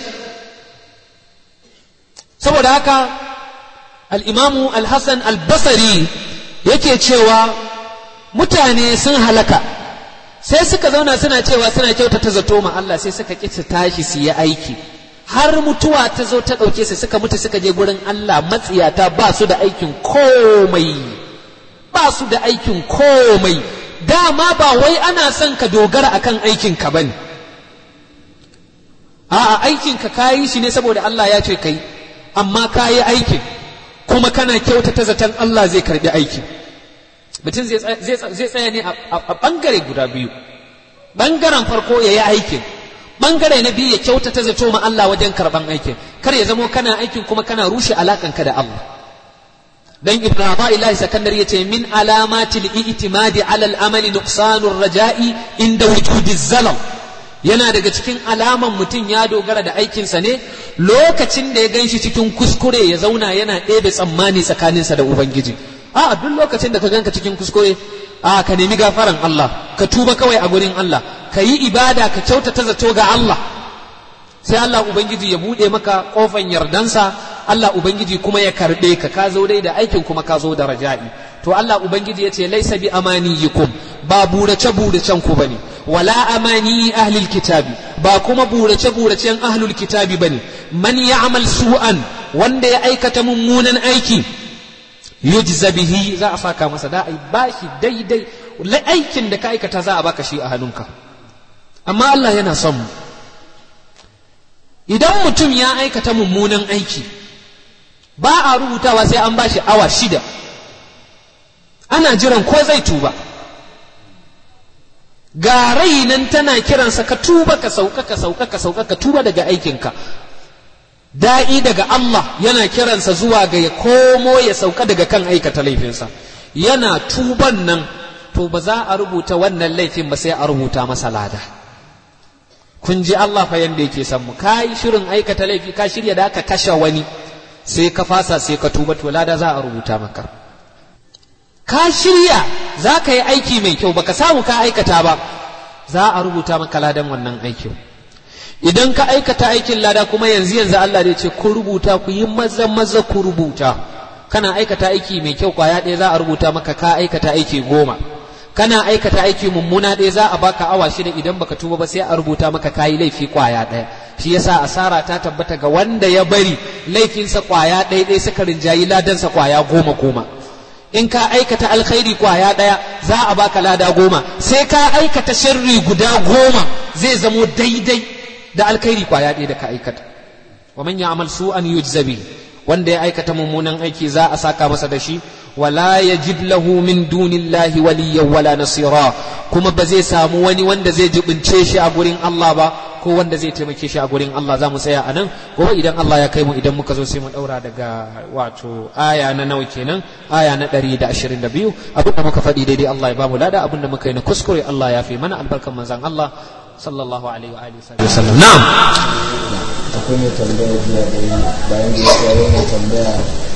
saboda haka al'imamu al-hassan al-basari yake cewa mutane sun halaka sai suka zauna suna cewa suna kyautata zato ma Allah sai suka ƙi su tashi su yi aiki har mutuwa ta zo ta ɗauke su suka mutu suka je gurin Allah matsiyata ba su da aikin komai ba su da aikin komai dama ba wai ana son ka dogara akan aikin ka bane a'a aikin ka kayi shi ne saboda Allah ya ce kai amma kayi aikin kuma kana kyautata zaton Allah zai karbi aiki mutum zai tsaya ne a ɓangare guda biyu ɓangaren farko ya yi aikin ɓangare na biyu ya kyautata zato ma Allah wajen karɓan aikin kar ya zamo kana aikin kuma kana rushe alaƙanka da Allah dan ibn Ata'illahi sakandar yace min alamati al-i'timadi ala al-amali nuqsanur raja'i inda wujudi zalal yana daga cikin alaman mutum ya dogara da aikinsa ne lokacin da ya gan shi cikin kuskure ya zauna yana ɗebe tsammani tsakaninsa da Ubangiji. A duk lokacin da ka ganka cikin kuskure, a ka nemi gafaran Allah, ka tuba kawai a gurin Allah, ka yi ibada ka kyautata zato ga Allah. Sai Allah Ubangiji ya buɗe maka ƙofan yardansa, Allah Ubangiji kuma ya karɓe ka, ka zo dai da aikin kuma ka zo da raja'i. To Allah Ubangiji ya ce, laisa bi amaniyikum ba burace buracen ku bane. wala amani ahlil kitabi ba kuma burace buracen ahlul kitabi bane man ya'mal su'an wanda ya aikata mummunan aiki yujza bihi za a saka masa da ai bashi daidai aikin da ka aikata za a baka shi a hannunka amma Allah yana son mu idan mutum ya aikata mummunan aiki ba a rubutawa sai an bashi awa shida ana jiran ko zai tuba ga rai nan tana kiransa ka tuba ka sauka ka sauka ka sauka ka tuba daga aikinka da'i daga Allah yana kiransa zuwa ga ya komo ya sauka daga kan aikata laifinsa yana tuban nan to ba za a rubuta wannan laifin ba sai a rubuta masa lada kun ji Allah fa yanda yake san mu ka yi shirin aikata laifi ka shirya da ka kashe wani sai ka fasa sai ka tuba to lada za a rubuta maka ka shirya za ka yi aiki mai kyau baka samu ka aikata ba za a rubuta maka ladan wannan aikin idan ka aikata aikin lada kuma yanzu yanzu Allah zai ce ku rubuta ku yi maza maza ku rubuta kana aikata aiki mai kyau kwaya ɗaya za a rubuta maka ka aikata aiki goma kana aikata aiki mummuna ɗaya za a baka awa shida idan baka tuba ba sai a rubuta maka kayi laifi kwaya ɗaya shi yasa asara ta tabbata ga wanda ya bari laifinsa kwaya ɗaya ɗaya suka rinjayi ladansa kwaya goma goma in ka aikata alkhairi kwaya ɗaya za a baka lada goma sai ka aikata sharri guda goma zai zamo daidai da alkhairi kwaya ɗaya da ka aikata wa man ya'mal su'an yujzabi wanda ya aikata mummunan aiki za a saka masa da shi wala yajid lahu min dunillahi waliyyan wala nasira kuma ba zai samu wani wanda zai jibince shi a gurin Allah ba ko wanda zai taimake shi a gurin Allah za mu tsaya a nan gobe idan Allah ya kai mu idan muka zo sai mu daura daga wato aya na nawa kenan aya na 122 abinda muka faɗi daidai Allah ya ba mu lada abinda muka yi na kuskure Allah ya fi mana albarkan manzon Allah sallallahu alaihi wa alihi wasallam na'am akwai mai tambaya jiya da bayan da ya mai tambaya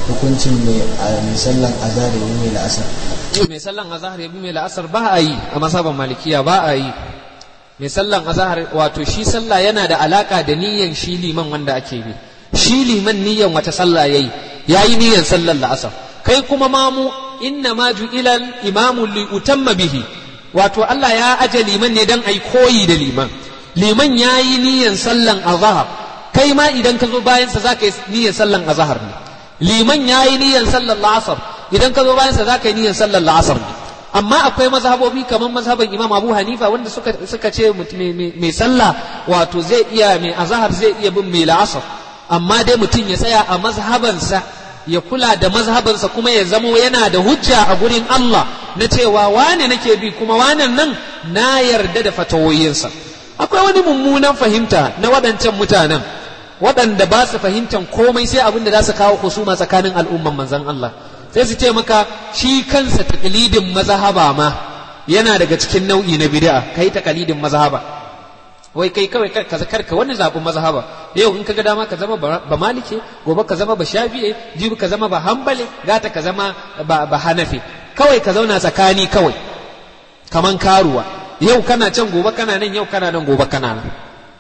hukuncin mai mai sallan azhar da mai la'asar mai sallan azahar ya bi mai la'asar ba a yi a masaban malikiya ba a yi mai sallan azahar wato shi sallah yana da alaka da niyyan shi liman wanda ake bi shi liman niyyan wata sallah yayi yayi niyyan sallan la'asar kai kuma mamu inna ma ju'ila imamu li utamma bihi wato Allah ya aje liman ne dan ai koyi da liman liman yayi niyyan sallan azahar kai ma idan ka zo bayan sa zaka yi niyyan sallan azahar ne liman yayi niyyan sallan la'asar idan ka zo bayan sa zaka yi niyyan sallan la'asar ne amma akwai mazhabobi kamar mazhaban Imam Abu Hanifa wanda suka suka ce mai sallah wato zai iya mai azahar zai iya bin mai la'asar amma dai mutum ya tsaya a mazhabansa ya kula da mazhabansa kuma ya zamo yana da hujja a gurin Allah na cewa wane nake bi kuma wanan nan na yarda da fatawoyinsa akwai wani mummunan fahimta na waɗancan mutanen waɗanda ba su fahimtan komai sai abin da za su kawo husuma tsakanin al'umman manzon Allah sai su ce maka shi kansa takalidin mazhaba ma yana daga cikin nau'i na bid'a kai takalidin mazhaba wai kai kawai ka karka wani zaɓin mazhaba yau in ka ga dama ka zama ba malike gobe ka zama ba shafi'e jibi ka zama ba hambale gata ka zama ba hanafi kawai ka zauna tsakani kawai kaman karuwa yau kana can gobe kana nan yau kana nan gobe kana nan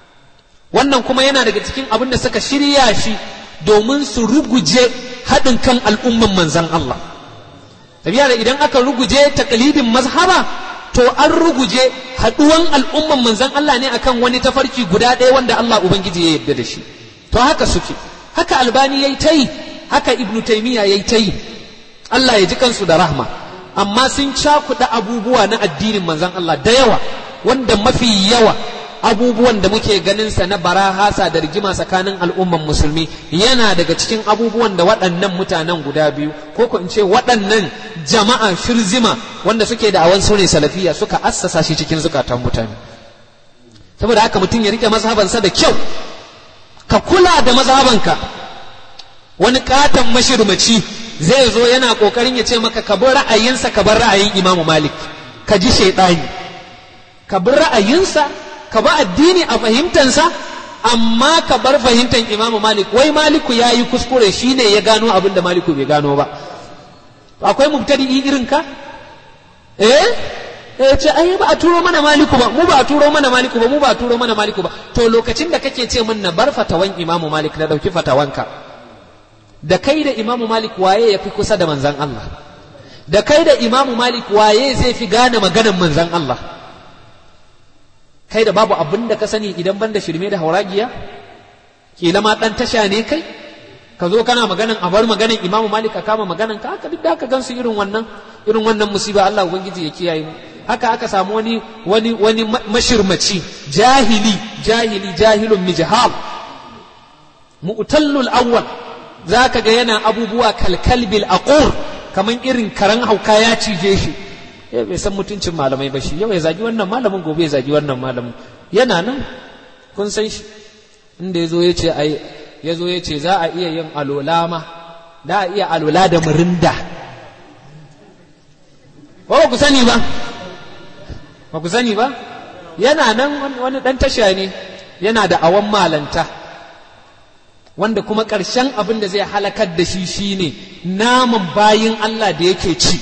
wannan kuma yana daga cikin abin da suka shirya shi domin su ruguje haɗin kan al'umman manzan Allah tabiya da idan aka ruguje takalidin mazhaba to an ruguje haɗuwan al'umman manzan Allah ne akan wani tafarki guda ɗaya wanda Allah Ubangiji ya yarda da shi to haka suke haka albani ya yi ta yi haka ibnu taimiyya ya yi ta yi Allah ya ji kansu da rahma amma sun cakuɗa abubuwa na addinin manzan Allah da yawa wanda mafi yawa abubuwan da muke ganin sa na barahasa da rigima tsakanin al'umman musulmi yana daga cikin abubuwan da waɗannan mutanen guda biyu ko ko in ce waɗannan jama'a shirzima wanda suke da awan sune salafiya suka assasa shi cikin zukatan mutane saboda haka mutum ya rike mazhabansa da kyau ka kula da mazhabanka wani katon mashirmaci zai zo yana kokarin ya ce maka ka bar ra'ayinsa ka bar ra'ayin imamu malik ka ji shaidani ka bar ra'ayinsa ka ba addini a fahimtansa amma ka bar fahimtar imamu malik wai maliku ya yi kuskure shi ne ya gano abin da maliku bai gano ba akwai mubtadi'i irin ka eh eh ce ai ba a turo mana maliku ba mu ba a turo mana maliku ba mu ba a turo mana maliku ba to lokacin da kake ce min na bar fatawan imamu malik na dauki fatawanka da kai da imamu malik waye ya fi kusa da manzan Allah da kai da imamu malik waye zai fi gane maganan manzan Allah kai da babu abin da ka sani idan ban da shirme da hauragiya kila ma dan tasha ne kai ka zo kana maganan a bar maganan imamu malik ka kama maganan ka haka duk da aka gansu irin wannan irin wannan musiba Allah ubangiji ya kiyaye mu haka aka samu wani wani wani mashirmaci jahili jahili jahilun mijhal mu'tallul awwal zaka ga yana abubuwa kalkalbil aqur kaman irin karan hauka ya cije shi ya bai san mutuncin malamai ba shi yau ya zagi wannan malamin gobe ya zagi wannan malamin yana nan kun san shi inda ya zo ya ce ai ya zo ya ce za a iya yin alola ma da a iya alola da murinda ba ku sani ba ba ku sani ba yana nan wani dan tasha ne yana da awan malanta wanda kuma ƙarshen abin da zai halakar da shi shine naman bayin Allah da yake ci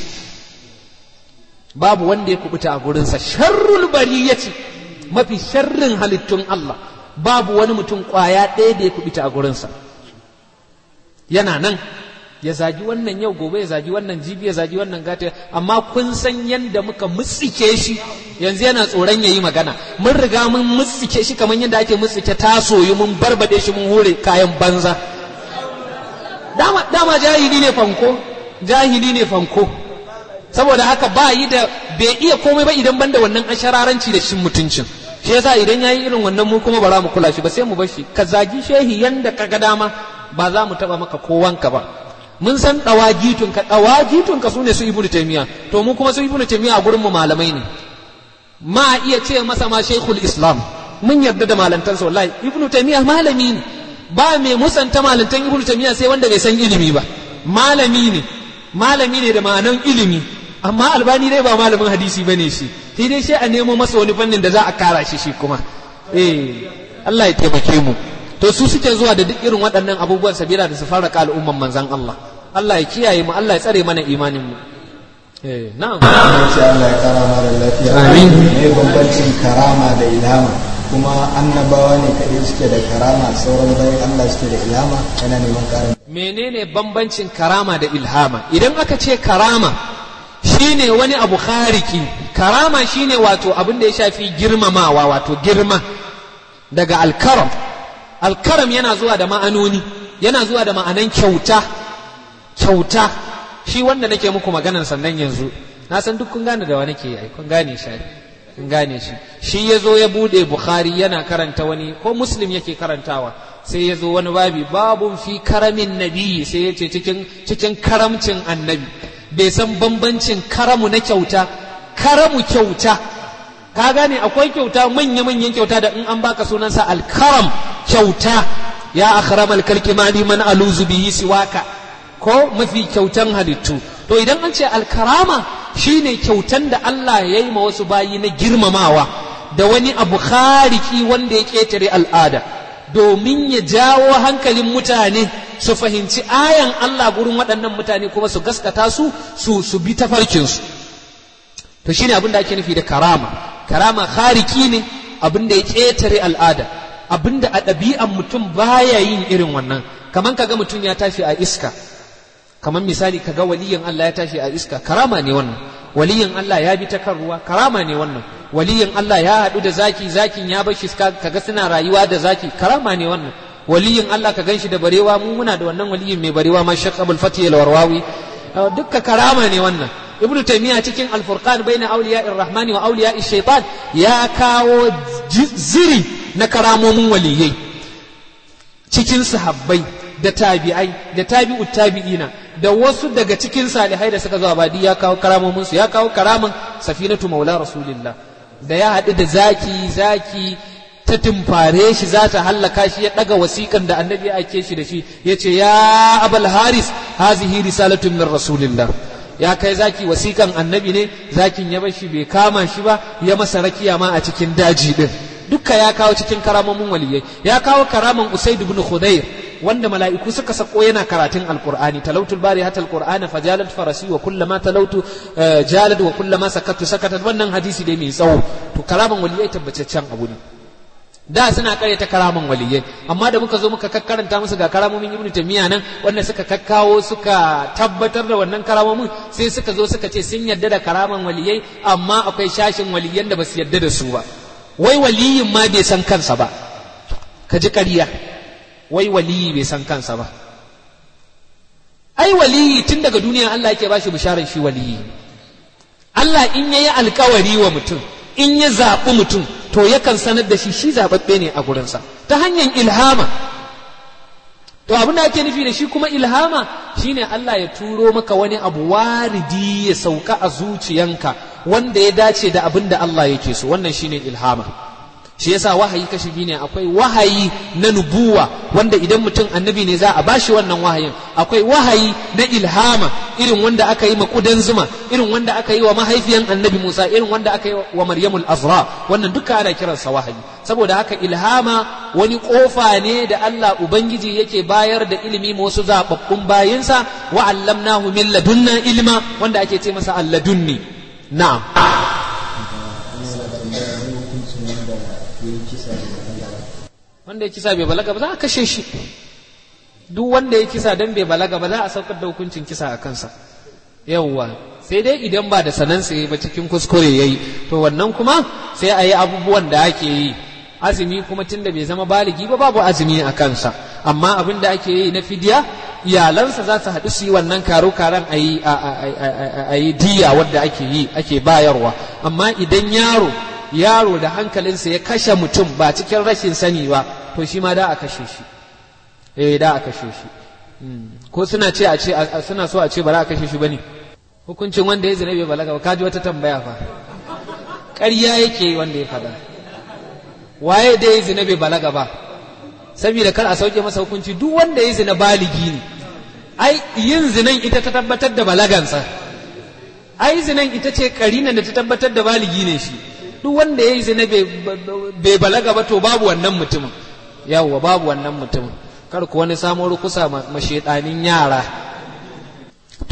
babu wanda ya kubuta a gurinsa sharrul bari ya ce mafi sharrin halittun Allah babu wani mutum kwaya ɗaya da ya kubuta a gurinsa yana nan ya zagi wannan yau gobe ya zagi wannan jibi ya zagi wannan gata amma kun san yadda muka mutsike shi yanzu yana tsoron ya yi magana mun riga mun mutsike shi kamar yadda ake mutsike tasoyi mun barbade shi mun hure kayan banza dama, dama jahili ne fanko jahili ne fanko saboda haka ba yi da bai iya komai ba idan banda wannan ashararanci da shin mutuncin shi yasa idan yayi irin wannan mu kuma ba za mu kula shi ba sai mu bar shi ka zagi shehi yanda ka ga dama ba za mu taba maka kowanka ba mun san dawagitun ka dawagitun ka sune su ibnu taymiya to mu kuma su ibnu taymiya a gurin mu malamai ne ma iya ce masa ma shaykhul islam mun yarda da malantansa wallahi ibnu taymiya malami ne ba mai musanta malantan ibnu taymiya sai wanda bai san ilimi ba malami ne malami ne da ma'anan ilimi amma albani dai ba malamin hadisi bane shi sai dai sai a nemo masa wani fannin da za a kara shi shi kuma eh Allah ya taimake mu to su suke zuwa da duk irin waɗannan abubuwan sabila da su farraka al'umman manzan Allah Allah ya kiyaye mu Allah ya tsare mana imanin mu eh na'am ce Allah ya kara mara lafiya Amin. me bambancin karama da ilhama kuma annabawa ne kaɗai suke da karama sauran bayan Allah suke da ilhama yana neman karin menene bambancin karama da ilhama idan aka ce karama shine wani abu khariki karama shine wato abin da ya shafi girmamawa wato girma daga alkaram alkaram yana zuwa da ma'anoni yana zuwa da ma'anan kyauta kyauta shi wanda nake muku maganan sannan yanzu na san duk kun gane da wa nake yi kun gane shi ai. kun gane shi shi ya zo ya bude bukhari yana karanta wani ko muslim yake karantawa sai ya zo wani babi babun fi karamin nabi sai ya ce cikin cikin karamcin annabi bai san bambancin karamu na kyauta karamu kyauta ka gane akwai kyauta manya-manyan kyauta da in an baka sunansa alkaram kyauta ya akhramal kalki mali man aluzu bihi siwaka ko mafi kyautan halittu to idan an ce alkarama shine kyautan da Allah ya yi ma wasu bayi na girmamawa da wani abu khariki wanda ya ketare al'ada domin ya jawo hankalin mutane su fahimci ayan Allah gurin waɗannan mutane kuma su gaskata su su su bi tafarkinsu to shine abin da ake nufi da karama karama khariki ne abin da ya ketare al'ada abin da a ɗabi'an mutum baya yin irin wannan kaman kaga mutum ya tashi a iska kamar misali kaga waliyin Allah ya tashi a iska karama ne wannan waliyin Allah ya bi ta kan ruwa karama ne wannan waliyin Allah ya haɗu da zaki zakin ya bar shi kaga suna rayuwa da zaki karama ne wannan waliyin Allah ka ganshi da barewa mu muna da wannan waliyin mai barewa ma Sheikh Abdul Fatih al-Warwawi dukka karama ne wannan Ibn Taymiyyah cikin Al-Furqan baina awliya'ir rahmani wa awliya'ish shaitan ya kawo ziri na karamomin waliyai cikin sahabbai da tabi'ai da tabi'ut tabi'ina da wasu daga cikin salihai da suka zo abadi ya kawo karamomin su ya kawo karaman safinatu maula rasulillah da ya haɗu da zaki zaki ta tumfare shi za ta hallaka shi ya ɗaga wasiƙan da annabi ya ake shi da shi ya ce ya abal haris hazihi risalatun min rasulillah ya kai zaki wasiƙan annabi ne zakin ya bar shi bai kama shi ba ya masa rakiya ma a cikin daji din dukka ya kawo cikin karamomin waliyai ya kawo karaman usaid ibn khudair wanda mala'iku suka sako yana karatun alqur'ani talautul bari hatta alqur'ana fajalat farasi wa kullama talautu jalad wa kullama sakatu sakatat wannan hadisi dai mai tsawo to karaman waliyai tabbataccen abu ne da suna karyata karaman waliyai amma da muka zo muka kakkaranta musu ga karamomin ibnu tamiya nan wanda suka kakkawo suka tabbatar da wannan karamomin sai suka zo suka ce sun yarda da karaman waliyai amma akwai shashin waliyan da basu yarda da su ba wai waliyin ma bai san kansa ba ka ji ƙarya wai waliyi bai san kansa ba ai waliyi tun daga duniya Allah yake bashi bisharar shi waliyi Allah in yayi alkawari wa mutum in ya zaɓi mutum to yakan sanar da shi shi zaɓaɓɓe ne a gurinsa ta hanyar ilhama to abin da ake nufi da shi kuma ilhama shine Allah ya turo maka wani abu waridi ya sauka a zuciyanka wanda ya dace da abin da Allah yake so wannan shine ilhama shi yasa wahayi kashi biyu ne akwai wahayi na nubuwa wanda idan mutum annabi ne za a bashi wannan wahayin akwai wahayi na ilhama irin wanda aka yi makudan zuma irin wanda aka yi wa mahaifiyan annabi Musa irin wanda aka yi wa Maryamul Azra wannan duka ana kiransa wahayi saboda haka ilhama wani kofa ne da Allah ubangiji yake bayar da ilimi ma wasu zababbun bayinsa wa allamnahu min ladunna ilma wanda ake ce masa alladunni na'am wanda ya kisa bai balaga ba za a kashe shi duk wanda ya kisa don bai balaga ba za a saukar da hukuncin kisa a kansa yawwa sai dai idan ba da sanansa ya ba cikin kuskure ya yi to wannan kuma sai a yi abubuwan da ake yi azumi kuma tun da bai zama baligi ba babu azumi a kansa amma abin da ake yi na fidiya iyalansa za su haɗu su yi wannan karo karan a yi diya wadda ake yi ake bayarwa amma idan yaro yaro da hankalinsa ya kashe mutum ba cikin rashin sani ba to shi ma da a kashe shi eh da a kashe shi ko suna ce a ce suna so a ce ba za a kashe shi bane hukuncin wanda ya zina bai balaga ba kaji wata tambaya fa ƙarya yake wanda ya faɗa waye da ya zina bai balaga ba saboda kar a sauke masa hukunci duk wanda ya zina baligi ne ai yin zinan ita ta tabbatar da balagansa ai zinan ita ce karinan da ta tabbatar da baligi ne shi duk wanda ya yi zina bai balaga ba to babu wannan mutumin yawwa babu wannan mutumin kar ku wani samun rukusa ma shaidanin yara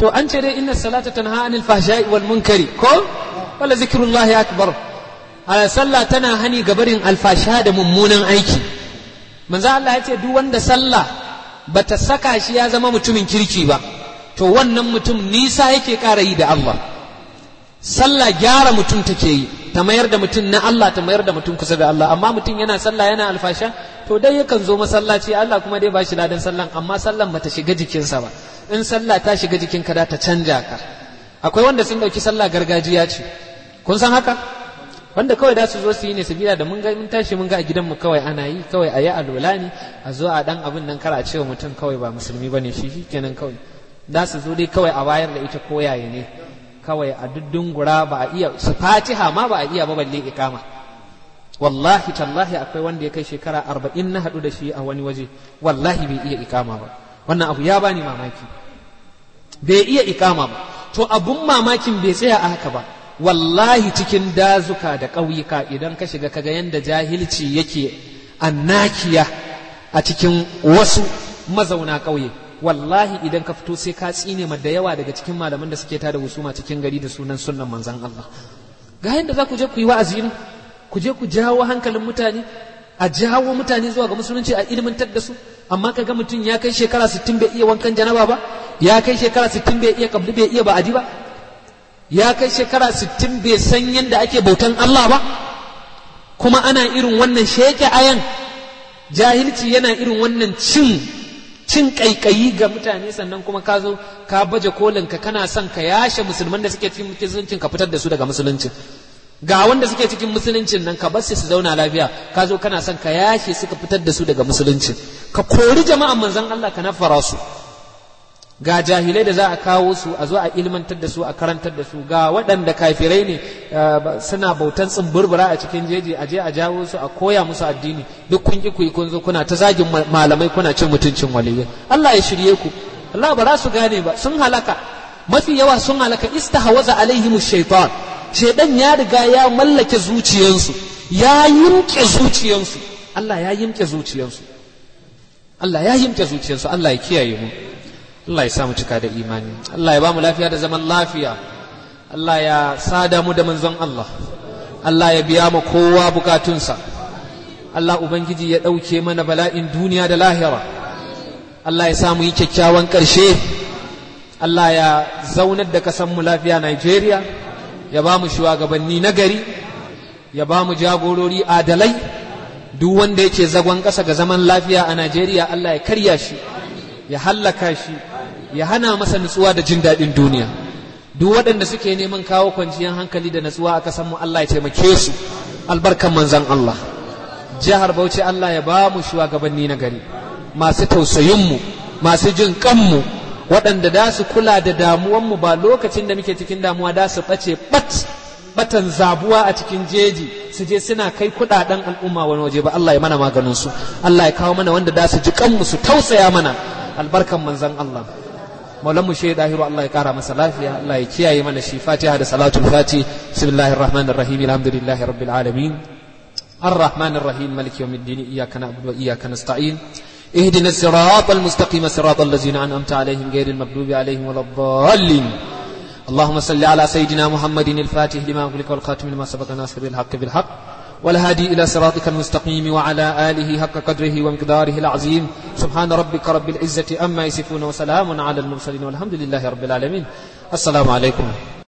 to an ce dai inna salata tanha anil fahsha'i wal munkari ko wala zikrullahi akbar ala sallah tana hani gabarin alfasha da mummunan aiki manzo Allah ya ce duk wanda sallah bata saka shi ya zama mutumin kirki ba to wannan mutum nisa yake ƙara yi da Allah sallah gyara mutum take yi ta mayar da mutum na Allah ta mayar da mutum kusa da Allah amma mutum yana sallah yana alfasha to dai yakan zo masallaci Allah kuma dai ba shi ladan sallan amma sallan bata shiga jikinsa ba in sallah ta shiga jikinka da ta canja ka akwai wanda sun dauki sallah gargajiya ce kun san haka wanda kawai da su zo su yi ne sabila da mun ga mun tashi mun ga a gidan mu kawai ana yi kawai a yi alola ne a zo a dan abin nan kara cewa mutum kawai ba musulmi bane shi shikenan kawai da su zo dai kawai a wayar da ita koyaye ne kawai a duddungura ba a iya su fatiha ma ba a iya ba balle ikama wallahi tallahi akwai wanda ya kai shekara arba'in na haɗu da shi a wani waje wallahi bai iya ikama ba wannan abu ya bani mamaki bai iya ikama ba to abun mamakin bai tsaya a haka ba wallahi cikin dazuka da ƙauyuka idan ka shiga kaga yanda jahilci yake annakiya a cikin wasu mazauna ƙauye wallahi idan ka fito sai ka tsine ma da yawa daga cikin malaman da suke tada husuma cikin gari da sunan sunnan manzan Allah ga yanda za ku je ku yi wa'azi ne ku je ku jawo hankalin mutane a jawo mutane zuwa ga musulunci a ilmantar da su amma ka ga mutum ya kai shekara 60 bai iya wankan janaba ba ya kai shekara 60 bai iya kabli bai iya ba'adi ba ya kai shekara 60 bai san yadda ake bautan Allah ba kuma ana irin wannan sheke ayan jahilci yana irin wannan cin cin kaikayi ga mutane sannan kuma ka zo ka baje kolin ka kana son ka yashe musulman da suke cikin musuluncin ka fitar da su daga musuluncin ga wanda suke cikin musuluncin nan ka bar su zauna lafiya ka zo kana son ka yashe su ka fitar da su daga musuluncin ka kori jama'an manzon Allah ka nafara su ga jahilai da za a kawo su a zo a ilmantar da su a karantar da su ga waɗanda kafirai ne suna bautan tsumburbura a cikin jeji a je a jawo su a koya musu addini duk kun ki kuyi kun zo kuna ta zagin malamai kuna cin mutuncin waliyai Allah ya shirye ku Allah ba za su gane ba sun halaka mafi yawa sun halaka istahawaza alaihimu shaitan shaidan ya riga ya mallake zuciyansu ya yimke zuciyansu Allah ya yimke zuciyansu Allah ya yimke zuciyansu Allah ya kiyaye mu Allah ya sa mu cika da imani Allah ya ba mu lafiya da zaman lafiya Allah ya sada mu da manzon Allah Allah ya biya mu kowa bukatunsa Allah Ubangiji ya ɗauke mana bala'in duniya da lahira Allah ya sa mu yi kyakkyawan ƙarshe Allah ya zaunar da mu lafiya Nigeria ya ba mu shugabanni na gari ya ba mu jagorori adalai duk wanda yake zagon ƙasa ga zaman lafiya a Najeriya Allah ya karya shi ya hallaka shi ya hana masa nutsuwa da jin daɗin duniya duk waɗanda suke neman kawo kwanciyar hankali da nutsuwa a ƙasar mu Allah ya taimake su albarkan manzon Allah jihar Bauchi Allah ya ba mu shugabanni na gari masu tausayin mu masu jin kanmu waɗanda da su kula da damuwan mu ba lokacin da muke cikin damuwa da su ɓace bat batan zabuwa a cikin jeji su je suna kai kuɗaɗen al'umma wani waje ba Allah ya mana maganin su Allah ya kawo mana wanda da su ji kanmu su tausaya mana albarkan manzon Allah maulan mu shi dahiru Allah ya kara masa lafiya Allah ya kiyaye mana shi fatiha da salatul fati bismillahir rahmanir rahim alhamdulillahi rabbil alamin الرحمن الرحيم مالك يوم الدين إياك نعبد وإياك نستعين اهدنا الصراط المستقيم صراط الذين أنعمت عليهم غير المغضوب عليهم ولا الضالين اللهم صل على سيدنا محمد الفاتح لما أغلق والخاتم لما سبق ناصر الحق بالحق والهادي إلى صراطك المستقيم وعلى آله حق قدره ومقداره العظيم سبحان ربك رب العزة أما يصفون وسلام على المرسلين والحمد لله رب العالمين السلام عليكم